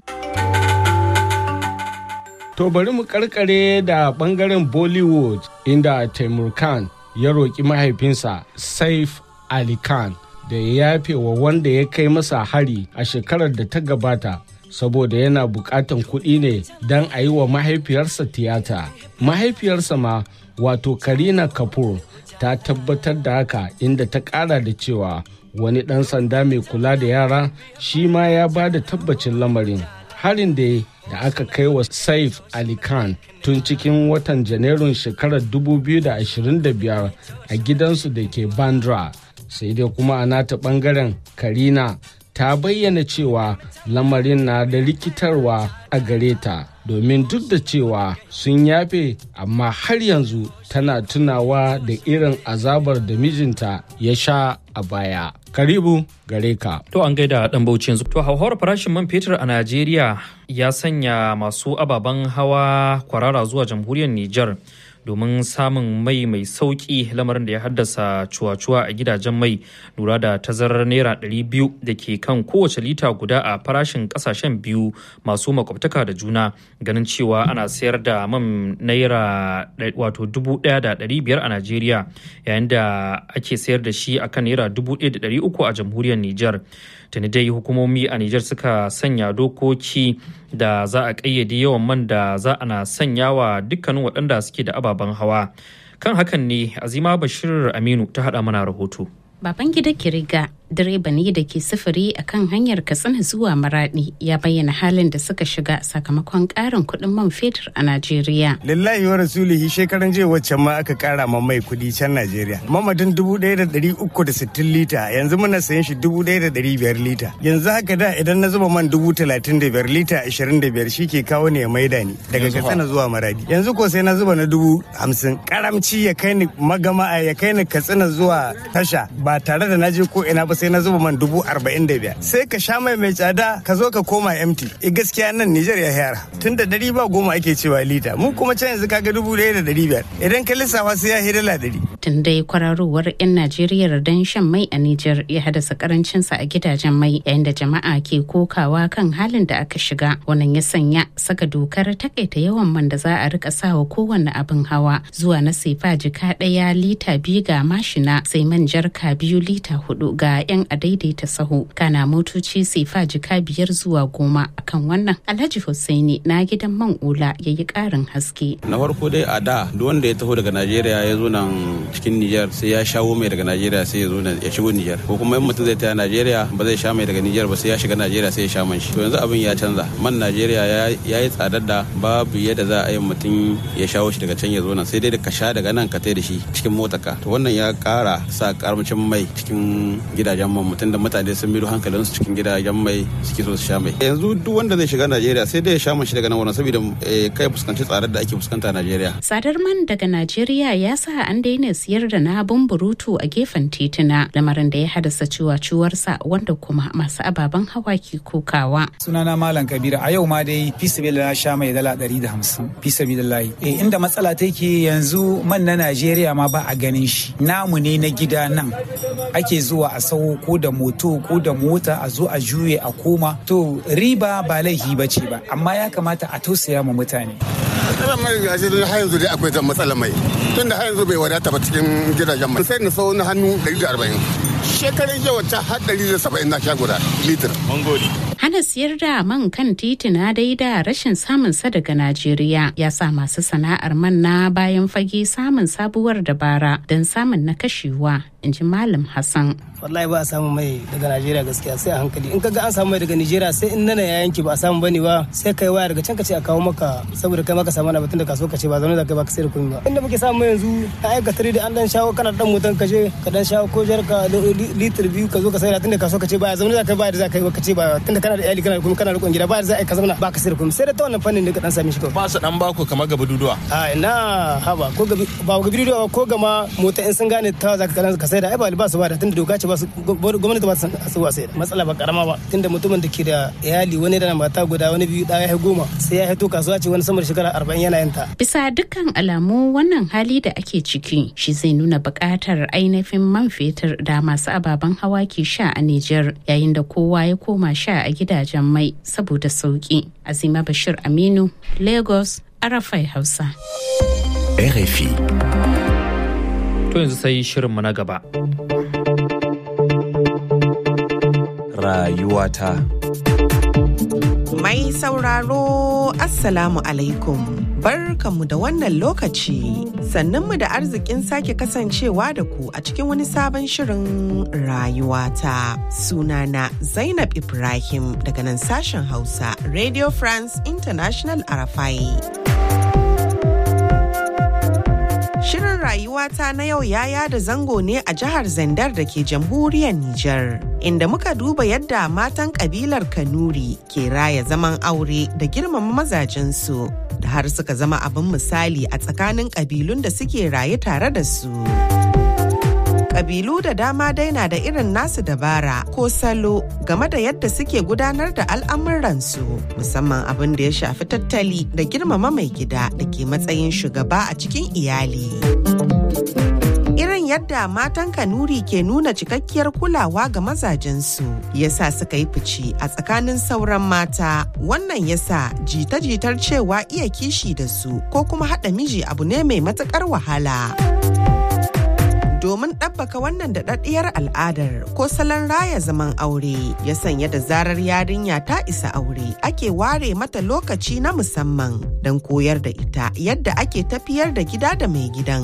To bari mu karkare da bangaren Bollywood inda Taimur Khan ya roƙi mahaifinsa Saif Ali Khan da ya yafe wa wanda ya kai masa hari a shekarar da ta gabata saboda yana buƙatan kuɗi ne don a yi wa mahaifiyarsa tiyata. Mahaifiyarsa ma wato Karina Kapoor ta tabbatar da haka inda ta ƙara da cewa wani ɗan sanda mai kula da yara shi ma ya ba da tabbacin lamarin harin da da aka kai wa saif ali khan tun cikin watan janairun shekarar 2025 a gidansu da ke bandra sai dai kuma a nata bangaren karina ta bayyana cewa lamarin na da rikitarwa a gare ta domin duk da cewa sun yafe amma har yanzu tana tunawa da irin azabar da mijinta ya sha a baya. Karibu gare ka. To an gaida dan bauchi yanzu. To hauhawar farashin man fetur a Najeriya ya sanya masu ababen hawa kwarara zuwa jamhuriyar Nijar domin samun mai mai sauki lamarin da ya haddasa cuwa-cuwa a gidajen mai lura da tazarar naira 200 da ke kan kowace lita guda a farashin kasashen biyu masu makwabtaka da juna ganin cewa ana sayar da man naira wato 1,500 a najeriya yayin da ake sayar da shi akan naira 1,300 a jamhuriyar niger tuni dai hukumomi a Nijar suka sanya dokoki da za a ƙayyade yawan man da za a na sanya wa dukkanin waɗanda suke da ababen hawa kan hakan ne azima bashir aminu ta haɗa mana rahoto baban gida kiriga direba ne da ke sufuri a kan hanyar katsina zuwa maradi ya bayyana halin da suka shiga sakamakon karin kuɗin man fetur a najeriya lillahi wa rasulihi shekaran jiya waccan ma aka kara ma mai kuɗi can najeriya mamadin dubu ɗaya da ɗari uku da sittin lita yanzu muna sayan shi dubu ɗaya da ɗari biyar lita yanzu haka da idan na zuba man dubu talatin da biyar lita ashirin da biyar shi ke kawo ne ya maida ni daga katsina zuwa maradi yanzu ko sai na zuba na dubu hamsin karamci ya kai ni magama ya kai ni katsina zuwa tasha ba tare da na je ko ina ba sai na zuba man dubu arba'in da biyar sai ka sha mai mai tsada ka zo ka koma empty e gaskiya nan Nijar ya yara tun da dari ba goma ake cewa lita mu kuma can yanzu kaga dubu ɗaya da dari biyar idan ka lissafa sai ya hi dala dari. tun dai kwararowar 'yan Najeriya don shan mai a Nijar ya haddasa karancinsa a gidajen mai yayin da jama'a ke kokawa kan halin da aka shiga wannan ya sanya saka dokar takaita yawan man da za a rika sawa kowanne abin hawa zuwa na sefa jika ɗaya lita biyu ga mashina sai man jarka biyu lita hudu ga 'yan daidaita sahu kana motoci sefa jika biyar zuwa goma akan wannan alhaji hussaini na gidan man ula ya yi karin haske na farko dai a da duk wanda ya taho daga najeriya ya zo nan cikin niger sai ya shawo mai daga najeriya sai ya zo nan ya shigo niger ko kuma in mutum zai taya najeriya ba zai sha mai daga niger ba sai ya shiga najeriya sai ya sha man shi to yanzu abin ya canza man najeriya ya yi tsadar da babu yadda za a yi mutum ya shawo shi daga can ya zo nan sai dai da ka sha daga nan ka tai da shi cikin motarka to wannan ya kara sa karamcin mai cikin gidajen man mutum da mutane sun miro hankalinsu cikin gidajen mai suke so su sha mai yanzu duk wanda zai shiga najeriya sai dai ya sha shi daga nan wurin saboda kai fuskanci tsadar da ake fuskanta a najeriya tsadar man daga najeriya ya sa an daina siyar da na burutu a gefen tituna lamarin da ya haddasa ciwaciwarsa wanda kuma masu ababen hawa ke kokawa sunana malam kabira a yau ma dai fi na sha mai dala ɗari da hamsin fi sabilillahi eh inda matsala take yanzu man na najeriya ma ba a ganin shi namu ne na gida nan ake zuwa a sau ko da moto ko da mota a zo a juye a koma to riba ba laifi ba ce ba amma ya kamata a tausaya ma mutane matsalar mai gashi har yanzu dai akwai zan matsalar mai tun da har yanzu bai wadata ba cikin gidajen mai sai na sau na hannu 140 shekarun jiya wacce har 170 na sha guda litir mun gode hana siyar da man kan titina dai da rashin samun sa daga Najeriya ya sa masu sana'ar man na bayan fage samun sabuwar dabara don samun na kashewa in ji Malam Hassan. wallahi ba a samu mai daga Najeriya gaskiya sai a hankali in kaga an samu mai daga Najeriya sai in nana ya yanki ba a samu bane ba sai kai waya daga can ka ce a kawo maka saboda kai maka samu na batun da kaso ka ce ba zaune da kai ba ka sai da kuɗi ba inda muke samu yanzu a aika tare da an dan shawo kana dan motan ka je ka dan shawo ko jarka litir biyu ka zo ka sai da tunda kaso ka ce ba zaune da kai ba da za ka yi ka ce ba tunda kana da iyali kana da kuma kana rikon gida ba da za a yi ka zauna ba ka sai da kuɗi sai da ta wannan fannin da ka dan sami shi kawai ba su dan baku kamar gaba duduwa a ina haba ko gabi ba gabi duduwa ko gama mota in sun gane ta za ka sai da ai ba ba su ba da tunda doka ce ba su gwamnati ba su wa sai matsala ba karama ba tunda mutumin da ke da iyali wani da mata guda wani biyu ɗaya ya goma sai ya hito kasuwa ce wani sama da shekara arba'in yana yanta. bisa dukkan alamu wannan hali da ake ciki shi zai nuna buƙatar ainihin man fetur da masu ababen hawa ke sha a Nijar yayin da kowa ya koma sha a gidajen mai saboda sauki azima bashir aminu lagos arafai hausa. RFI. To yanzu sai shirinmu na gaba. Rayuwata. Mai sauraro Assalamu alaikum. Barkanmu da wannan lokaci. Sannanmu da arzikin sake kasancewa da ku a cikin wani sabon shirin rayuwata. Sunana Zainab Ibrahim daga nan sashen Hausa, Radio France International Arafai. Shirin rayuwata na yau ya yada zango ne a jihar Zandar da ke jamhuriyar Nijar, inda muka duba yadda matan kabilar Kanuri ke raya zaman aure da girmama mazajensu, da har suka zama abin misali a tsakanin kabilun da suke raye tare da su. Kabilu da dama dai na da irin nasu dabara ko salo game da yadda suke gudanar da al'amuransu musamman abin da ya shafi tattali da girmama mai gida da ke matsayin shugaba a cikin iyali. Irin yadda matan Kanuri ke nuna cikakkiyar kulawa ga mazajensu yasa suka yi fice a tsakanin sauran mata wannan yasa jita-jitar cewa iya kishi da su ko kuma haɗa miji abu ne mai matuƙar wahala. domin ɗabbaka wannan daɗaɗɗiyar al'adar ko salon raya zaman aure ya sanya da zarar yarinya ta isa aure ake ware mata lokaci na musamman don koyar da ita yadda ake tafiyar da gida da mai gidan.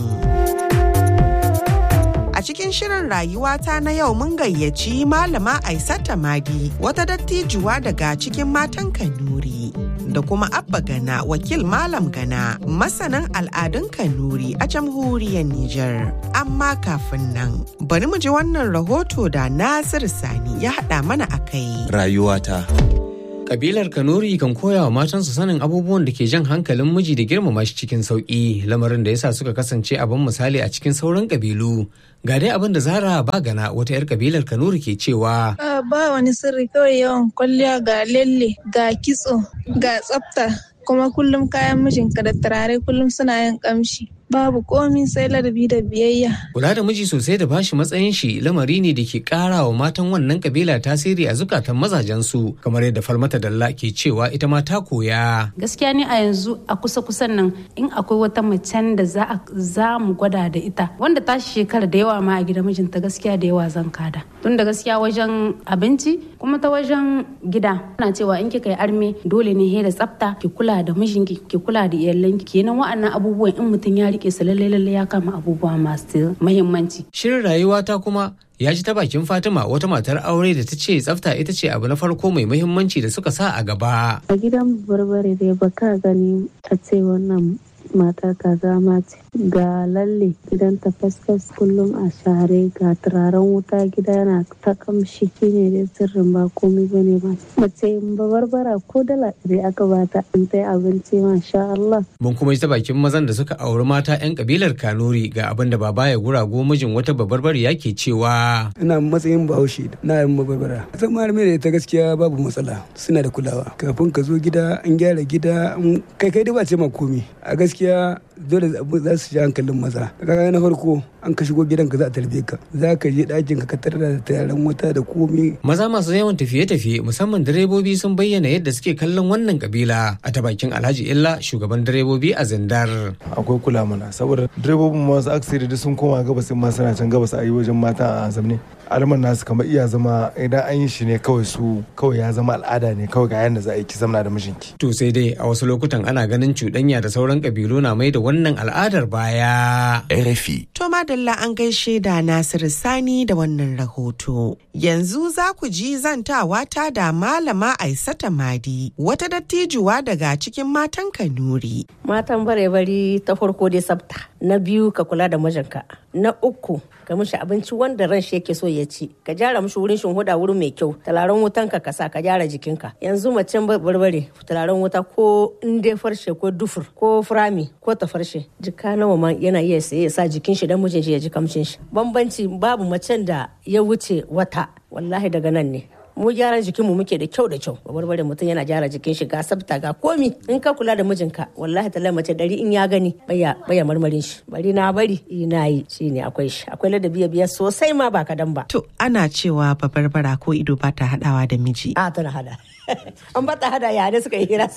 A cikin shirin rayuwata na yau mun gayyaci malama Aisata Madi wata dattijuwa daga cikin matan Kanuri. Da kuma Abba Gana wakil Malam Gana masanin al'adun Kanuri a jamhuriyar Nijar. Amma kafin nan bari mu ji wannan rahoto da Nasir Sani ya haɗa mana a kai. Rayuwata. Kabilar Kanuri kan koya wa matansu sanin abubuwan da ke jan hankalin miji da girmama shi cikin sauƙi lamarin da yasa suka kasance abin misali a cikin sauran kabilu. Ga dai abin da Zara Bagana wata 'yar kabilar Kanuri ke cewa. Ba wani sirri kawai yawan kwalliya ga lalle ga kitso ga tsafta kuma kullum kayan mijinka da turare kullum suna yin kamshi. babu komi sai ladabi da biyayya. Kula da miji sosai da bashi matsayin shi lamari ne da ke kara wa matan wannan kabila tasiri a zukatan mazajensu kamar yadda Falmata Dalla ke cewa ita ma ta koya. Gaskiya ne a yanzu a kusa kusan nan in akwai wata macen da za za mu gwada da ita wanda ta shekara da yawa ma a gida mijinta gaskiya da yawa zan kada. Tun da gaskiya wajen abinci kuma ta wajen gida ana cewa in kika yi arme dole ne he da tsafta ki kula da mijinki ki kula da iyalanki kenan wa'annan abubuwan in mutum ya rike su lalle lalle ya kama abubuwa masu mahimmanci. Shirin rayuwata kuma ya ji ta bakin Fatima wata matar aure da ta ce tsafta ita ce abu na farko mai muhimmanci da suka sa a gaba. A gidan barbare dai baka gani a ce wannan mata kaza ma ce ga lalle gidan ta fasfas kullum a share ga turaren wuta gida yana ta kamshi shine dai sirrin ba komai bane ba mace ba barbara ko dala ɗari aka bata in ta abinci masha Allah. Mun kuma ji ta bakin mazan da suka auri mata 'yan kabilar Kanuri ga abin da baba ya gurago mijin wata babarbariya ke cewa. Ina matsayin bahaushe na yin babarbara. Zan malami da ita gaskiya babu matsala suna da kulawa. Kafin ka zo gida an gyara gida kai kai dai ba ce ma komi. A gaskiya dole za su ji hankalin maza kaga na farko an ka shigo gidanka za a tarbe ka za ka je ɗakin ka tarar da tayaran wuta da komi maza masu yawan tafiye-tafiye musamman direbobi sun bayyana yadda suke kallon wannan kabila a ta bakin alhaji illa shugaban direbobi a zindar akwai kula mana saboda direbobin masu aksiri da sun koma gabas ma suna can gabas a yi wajen mata a zamne alman nasu kamar iya zama idan an yi shi ne kawai su kawai ya zama al'ada ne kawai ga yadda za a yi ki zamna da mijinki to sai dai a wasu lokutan ana ganin cuɗanya da sauran kabilu na mai da wannan al'adar baya. RFI. To madalla an gaishe da Nasiru Sani da wannan rahoto. Yanzu za ku ji zantawa ta da Malama Aisata Madi, wata dattijuwa daga cikin matan Kanuri. Matan bare-bari ta farko dai sabta, na biyu ka kula da mijinka, na uku ka mishi abinci wanda ran shi yake so ya ci, ka gyara mishi wurin shinhuda wurin mai kyau, talaren wutan ka kasa ka gyara jikinka. Yanzu macen barbare talaren wuta ko in dai farshe ko dufur ko furami ko ta farshe jika nawa ma yana iya saye ya sa jikin shi dan mijin shi ya ji kamshin shi. Bambanci babu macen da ya wuce wata wallahi daga nan ne. mu gyaran jikin mu muke da kyau da kyau barbare mutum yana gyara jikin shi ga sabta ga komi in ka kula da mijinka wallahi ta mace dari in ya gani baya baya marmarin shi bari na bari ina yi shine akwai shi akwai ladabi biya sosai ma ba kadan ba to ana cewa babarbara ko ido ba ta hadawa da miji a tana hada an ba ta hada ya ne suka yi hira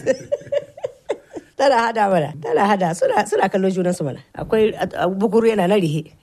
tana hada mana tana hada suna suna kallon junansu mana akwai bukuru yana na rihe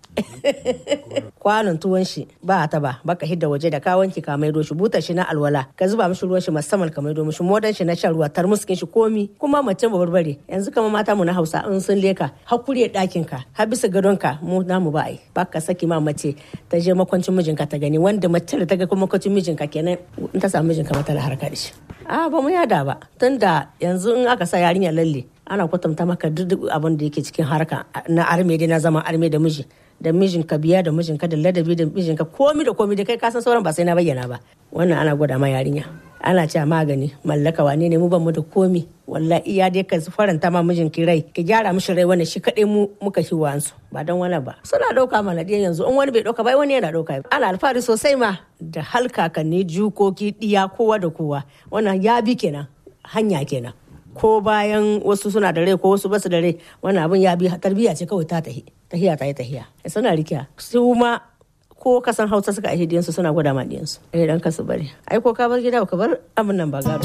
kwanon tuwon shi ba ta ba baka hidda waje da ka wanki ka maido shi butar shi na alwala ka zuba mishi ruwan shi musamman ka maido mishi modan shi na shan ruwa tarmuskin shi komi kuma mace ba barbare yanzu kama mata mu na Hausa in sun leka hakuri dakin ka har bisa gadon ka mu namu ba ai baka saki ma mace ta je makwancin mijinka ta gani wanda mace da ta ga kuma makwancin mijinka kenan in ta samu mijinka mata da harka da shi a ba mu yada ba tunda yanzu in aka sa yarinya lalle ana kwatanta maka duk abin da yake cikin harka na arme dai na zama arme da miji da mijinka biya da mijinka da ladabi da mijinka komi da komi da kai kasan sauran ba sai na bayyana ba wannan ana gwada ma yarinya ana cewa magani mallaka wane ne mu ban mu da komi wallahi iya dai ka faranta ma mijin ki rai ki gyara mishi rai wannan shi kadai mu muka shi wansu ba dan wani ba suna dauka mana dai yanzu in wani bai dauka ba wani yana dauka ana alfahari sosai ma da halkakanni jukoki diya kowa da kowa wannan ya bi kenan hanya kenan ko bayan wasu suna da rai ko wasu basu da rai wannan abin ya bi tarbiyya ce kawai ta tahi tahiya ta yi tahiya suna rikiya su ma ko kasan hausa suka aihe diyansu suna gwada ma diyansu eh dan kasu bari ai ko ka bar gida ka bar abin nan ba gado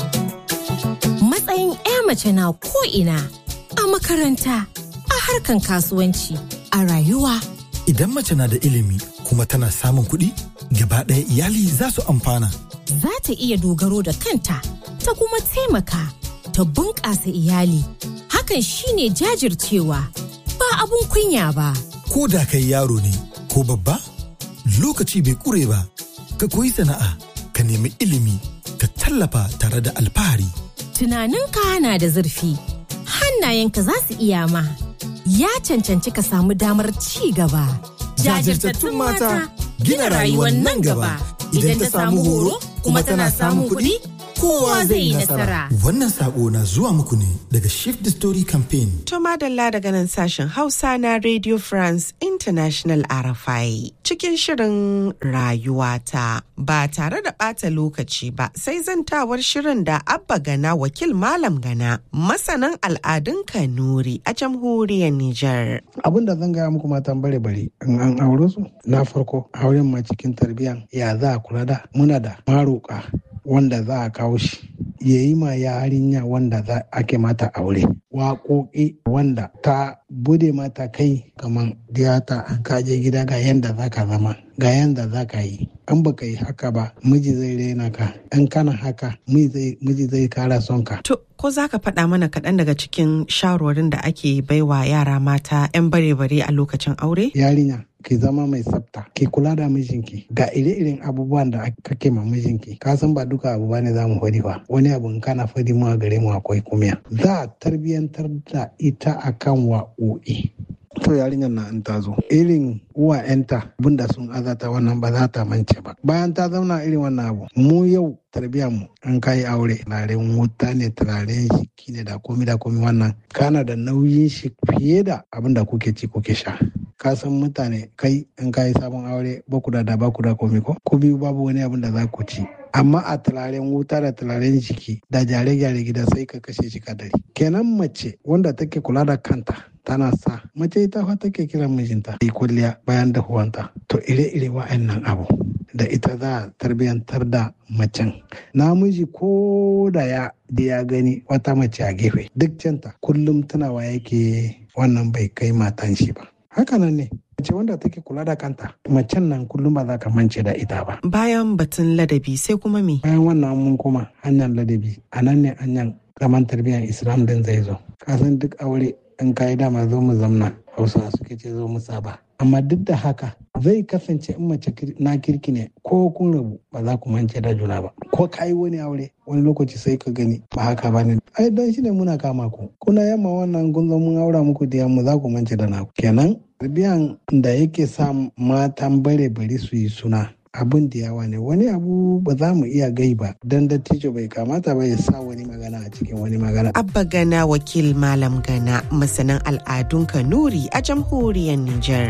matsayin 'ya mace na ko ina a makaranta a harkan kasuwanci a rayuwa idan mace na da ilimi kuma tana samun kuɗi gaba ɗaya iyali za su amfana za ta iya dogaro da kanta ta kuma taimaka ta bunƙasa iyali hakan shine jajircewa ba abun kunya ba ko da kai yaro ne ko babba lokaci bai kure ba ka koyi sana'a ka nemi ilimi ka tallafa tare da alfahari tunaninka na da zurfi hannayenka za su iya ma ya cancanci ka samu damar ci gaba jajirtattun mata gina rayuwar nan gaba idan ta samu horo kuma tana samun kuɗi kowa zai yi nasara. Wannan sako na zuwa muku ne daga Shift the Story Campaign. To madalla daga nan sashen Hausa na Radio France International RFI cikin shirin rayuwata ba tare da ɓata lokaci ba sai zantawar shirin da Abba Gana wakil Malam Gana masanan al'adun Kanuri a jamhuriyar Nijar. Abin da zan gaya muku matan bare bare in an aure su na farko auren ma cikin tarbiyyan ya za a kula da muna da maroka wanda za a kawo shi ya yi ma yarinya wanda za ake mata aure waƙoƙi wanda ta bude mata kai kamar diyata an kaje gida ga yanda za ka zama ga yanda za ka yi an baka yi haka ba miji zai rena ka in kana haka miji zai kara son ka To, ko za ka faɗa mana kaɗan daga cikin shawarwarin da ake baiwa yara mata 'yan bare-bare a lokacin aure? yarinya ki zama mai tsafta ki kula da mijinki ga ire-iren abubuwan da kake ma mijinki ka san ba duka abu bane za mu faɗi ba wani abu in kana faɗi mu a gare mu akwai kumiya za a tarbiyantar da ita akan wa'o'i to yarinyar na in ta zo irin uwa yanta abinda sun azata wannan ba za ta mance ba bayan ta zauna irin wannan abu mu yau tarbiyyar mu an kai aure turaren wuta ne turaren shiki ne da komi da komi wannan kana da nauyin shi fiye da abin da kuke ci kuke sha ka san mutane kai in kayi sabon aure ba ku da da ba ku da komi ko ku biyu babu wani abin da za ku ci amma a turaren wuta da turaren jiki da gyare-gyare gida sai ka kashe shi kadari kenan mace wanda take kula da kanta tana sa mace ita fa take kiran mijinta yi kulliya bayan dahuwanta to ire-ire wa'annan abu da ita za a tarbiyantar da macen namiji ko da ya da ya gani wata mace a gefe duk canta kullum tunawa yake wannan bai kai matan shi ba hakanan ne mace wanda take kula da kanta macen nan kullum ba za ka mance da ita ba Bayan batun ladabi sai kuma me? bayan wannan mun kuma hanyar ladabi a nan ne hanyar zaman tarbiyyar islam din zai zo kasan duk aure in kayi dama zo mu zamna hausa suke ce zo mu saba amma duk da haka zai kasance in mace na kirki ne ko kun rabu ba za ku mance da juna ba ko kayi wani aure wani lokaci sai ka gani ba haka ba ne ai don shi ne muna kama ku kuna yamma wannan kun zo mun aura muku da yamma za ku mance da naku kenan tarbiyan da yake sa matan bare bari su yi suna abin da yawa ne wani abu ba za mu iya gai ba don dattijo bai kamata ba ya sa wani magana a cikin wani magana Abba Gana wakil Malam Gana masanin al'adun Kanuri a jamhuriyar Nijar.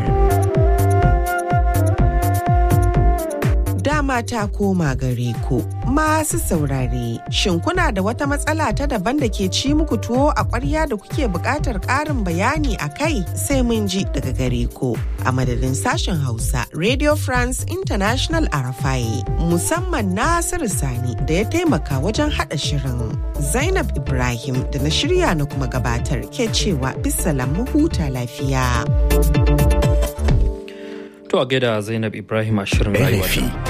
Dama ta koma gare ku masu saurare. Shin kuna da wata matsala ta daban da ke ci muku tuwo a ƙwarya da kuke buƙatar ƙarin bayani a kai sai mun ji daga gare ku. A madadin sashen Hausa, Radio France International Arafai, musamman Nasiru Sani da ya taimaka wajen haɗa shirin. Zainab Ibrahim da na shirya na kuma gabatar ke cewa bisalam mu huta lafiya. To a gaida Zainab Ibrahim a shirin rayuwa.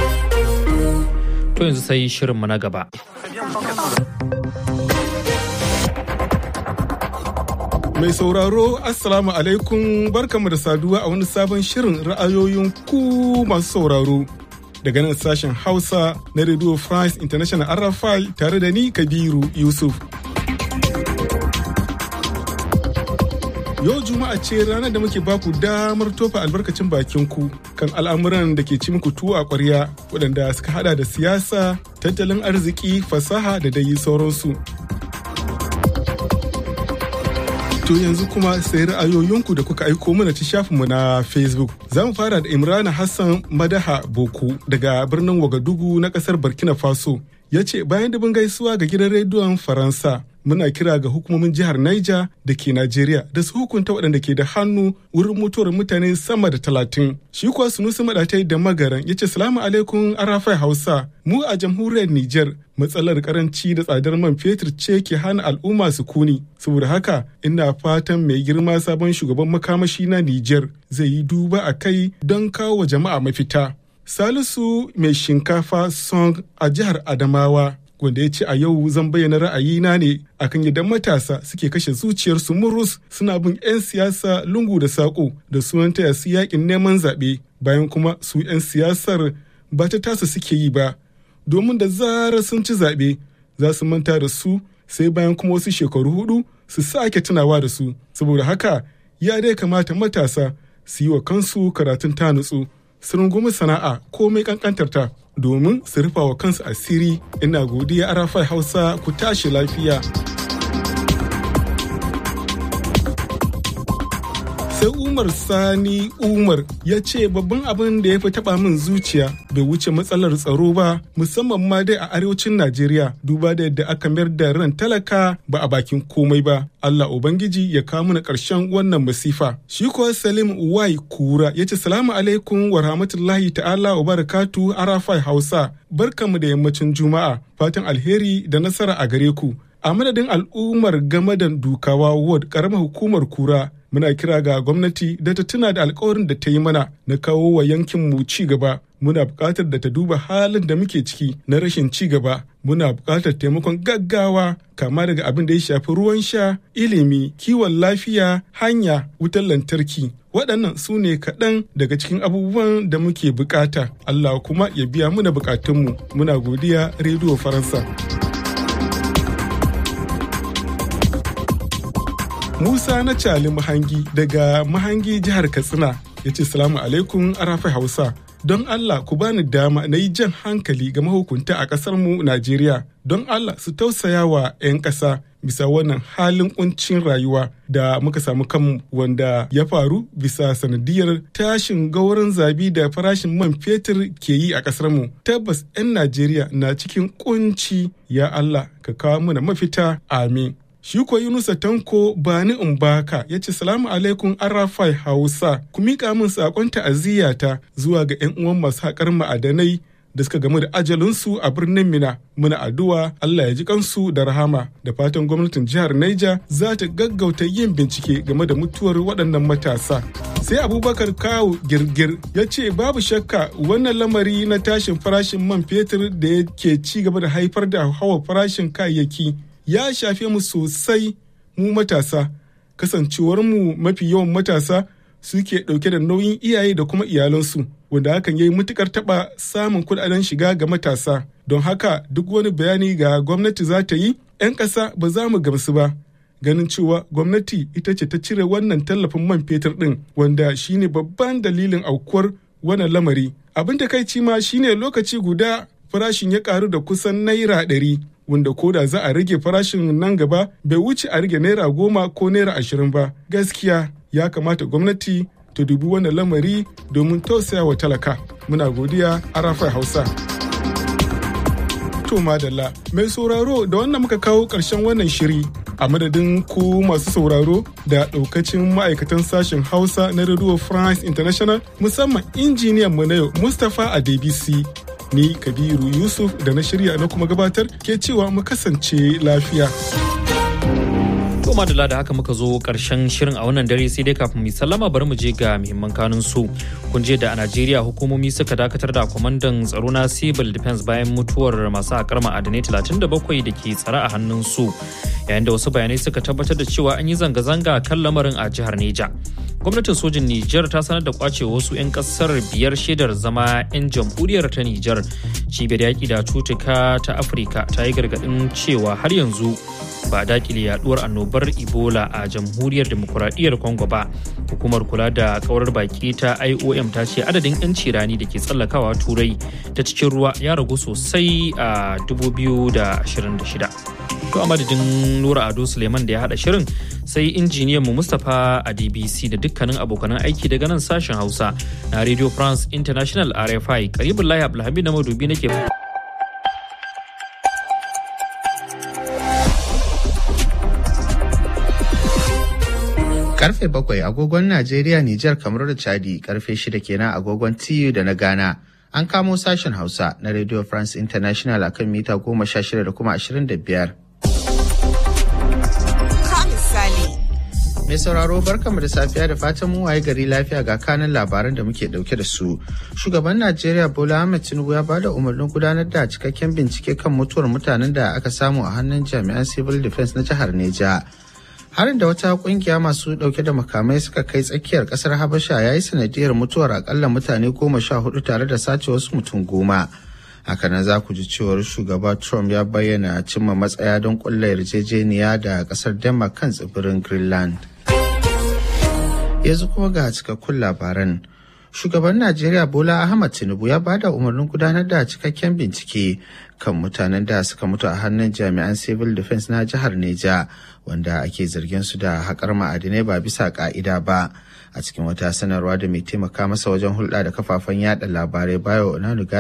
To yanzu sai shirinmu na gaba. Mai sauraro Assalamu alaikum barkamu da saduwa a wani sabon shirin ra'ayoyin ku masu sauraro. Daga nan sashen Hausa na Radio France International RFI tare da ni Kabiru Yusuf. Yau Juma'a ce ranar da muke baku damar tofa albarkacin bakin ku kan al'amuran da ke ci muku tuwo a ƙwarya waɗanda suka hada da siyasa, tattalin arziki, fasaha da dai sauransu. To yanzu kuma sai ra'ayoyinku da kuka aiko mana ta shafinmu na Facebook. Za mu fara da Imrana Hassan Madaha Boku daga birnin Wagadugu na ƙasar Burkina Faso. Ya ce bayan dubin gaisuwa ga gidan rediyon Faransa muna kira ga hukumomin jihar Niger da ke Najeriya da su hukunta waɗanda ke da hannu wurin mutuwar mutane sama da talatin. Shi kuwa Sunusi Maɗatai da Magaran ya ce salamu alaikum Arafai Hausa mu a jamhuriyar Niger matsalar karanci da tsadar man fetur ce ke hana al'umma su kuni. Saboda haka ina fatan mai girma sabon shugaban makamashi na Niger zai yi duba a kai don kawo wa jama'a mafita. Salisu mai shinkafa song a jihar Adamawa wanda ya ce a yau zan bayyana ra'ayina ne akan yadda matasa suke kashe zuciyarsu murus suna bin 'yan siyasa lungu da saƙo da sunan taya su yakin neman zaɓe bayan kuma su 'yan siyasar ba ta tasa suke yi ba domin da zarar sun ci zaɓe za su manta da su sai bayan kuma wasu shekaru hudu su sake tunawa da su saboda haka ya dai kamata matasa su yi wa kansu karatun ta nutsu su rungumi sana'a komai kankantarta domin su rufa wa kansu asiri ina godiya arafai hausa ku tashi lafiya sai umar sani umar ya ce babban abin da ya fi taba min zuciya bai wuce matsalar tsaro ba musamman ma dai a arewacin najeriya duba da yadda aka mayar da ran talaka ba a bakin komai ba allah ubangiji ya kawo mana karshen wannan masifa shi kuwa salim wai kura ya ce salamu alaikum wa rahmatullahi ta'ala wa barakatu arafai hausa barkamu da yammacin juma'a fatan alheri da nasara a gare ku a madadin al'ummar gamadan dukawa ward karamar hukumar kura muna kira ga gwamnati da ta tuna da alkawarin da ta yi mana na kawo wa yankin mu ci gaba muna buƙatar da ta duba halin da muke ciki na rashin ci gaba muna buƙatar taimakon gaggawa kama daga abin da ya shafi ruwan sha ilimi kiwon lafiya hanya wutar lantarki waɗannan su ne kaɗan daga cikin abubuwan da muke buƙata allah kuma ya biya muna buƙatunmu muna godiya rediyo faransa Musa na Cali Mahangi daga Mahangi jihar Katsina ya ce salamu alaikum arafa Hausa. Don Allah ku bani dama na yi jan hankali ga mahukunta a ƙasar mu Najeriya. Don Allah su tausaya wa 'yan ƙasa bisa wannan halin kuncin rayuwa da muka samu kanmu wanda ya faru bisa sanadiyar tashin gauran zabi da farashin man fetur ke yi a ƙasar mu. Tabbas 'yan Najeriya na cikin kunci ya Allah ka kawo mana mafita amin. Shi ko Yunusa Tanko Bani Umbaka ya ce salamu alaikum Arafai Hausa ku miƙa min saƙon ta'aziyyata zuwa ga 'yan uwan masu haƙar ma'adanai da suka gamu da ajalinsu a birnin Mina. Muna addu'a Allah ya ji kansu da rahama da fatan gwamnatin jihar Niger za ta gaggauta yin bincike game da mutuwar waɗannan matasa. Sai Abubakar Kawu Girgir ya ce babu shakka wannan lamari na tashin farashin man fetur da yake ci gaba da haifar da hawa farashin kayayyaki ya shafe mu sosai mu matasa kasancewar mu mafi yawan matasa suke ɗauke da nauyin iyaye da kuma iyalansu wanda hakan ya yi matukar taɓa samun kuɗaɗen shiga ga matasa don haka duk wani bayani ga gwamnati za ta yi 'yan ƙasa ba za mu gamsu ba ganin cewa gwamnati ita ce ta cire wannan tallafin man fetur ɗin wanda shine babban dalilin aukuwar wannan lamari abin da kai ma shine lokaci guda farashin ya karu da kusan naira ɗari wanda koda za a rage farashin nan gaba bai wuce a rage naira goma ko naira ashirin ba gaskiya ya kamata gwamnati ta dubi wannan lamari domin tausaya wa talaka muna godiya arafai hausa to madalla mai sauraro da wannan muka kawo ƙarshen wannan shiri a madadin ku masu sauraro da ɗaukacin ma'aikatan sashen hausa na radio france international musamman injiniyan mu na yau mustapha a dbc ni kabiru yusuf da na shirya na kuma gabatar ke cewa mu kasance lafiya To madalla da haka muka zo karshen shirin a wannan dare sai dai kafin mu sallama bari mu je ga muhimman kanun su. Kun je da a Najeriya hukumomi suka dakatar da kwamandan tsaro na Civil Defense bayan mutuwar masu haƙar ma'adanai 37 da ke tsare a hannun su. Yayin da wasu bayanai suka tabbatar da cewa an yi zanga-zanga kan lamarin a jihar Neja. gwamnatin sojin Nijar ta sanar da kwace wasu 'yan kasar biyar shaidar zama 'yan jamhuriyar ta Nijar. Cibiyar yaƙi da cutuka ta Afirka ta yi gargaɗin cewa har yanzu ba dakile yaduwar annobar Ebola a jamhuriyar demokuraɗiyyar Congo ba. Hukumar kula da kaurar baki ta IOM ta ce adadin 'yan cirani da ke tsallakawa turai ta cikin ruwa ya ragu sosai a 2026. To a madadin Nura Ado Suleiman da ya haɗa shirin sai injiniyan mu Mustapha a DBC da dukkanin abokanan aiki daga nan sashen Hausa na Radio France International RFI karibin Lahi Abdulhamid na madubi nake Karfe bakwai agogon Najeriya, Nijar, kamar da Chadi, karfe shida kenan agogon TU da na Ghana. An kamo sashen Hausa na Radio France International akan mita goma sha shida da kuma ashirin da biyar. Mai sauraro barkamu da safiya da fatan mu waye gari lafiya ga kanin labaran da muke dauke da su. Shugaban Najeriya Bola Ahmed Tinubu ya bada umarnin gudanar da cikakken bincike kan mutuwar mutanen da aka samu a hannun jami'an Civil Defense na jihar Neja. Harin da wata kungiya masu dauke da makamai suka kai tsakiyar kasar Habasha ya yi sanadiyar mutuwar akalla mutane goma sha hudu tare da sace wasu mutum goma. hakanan za ku ji cewar shugaba trump ya bayyana cimma matsaya don kulla yarjejeniya da kasar denmark kan tsibirin greenland yanzu kuma ga cikakkun labaran shugaban najeriya bola ahmad tinubu ya bada umarnin gudanar da cikakken bincike kan mutanen da suka mutu a hannun jami'an civil defense na jihar neja wanda ake zargin su da haƙar ma'adinai ba bisa ƙa'ida ba a cikin wata sanarwa da mai taimaka masa wajen hulɗa da kafafen yada labarai bayo onanuga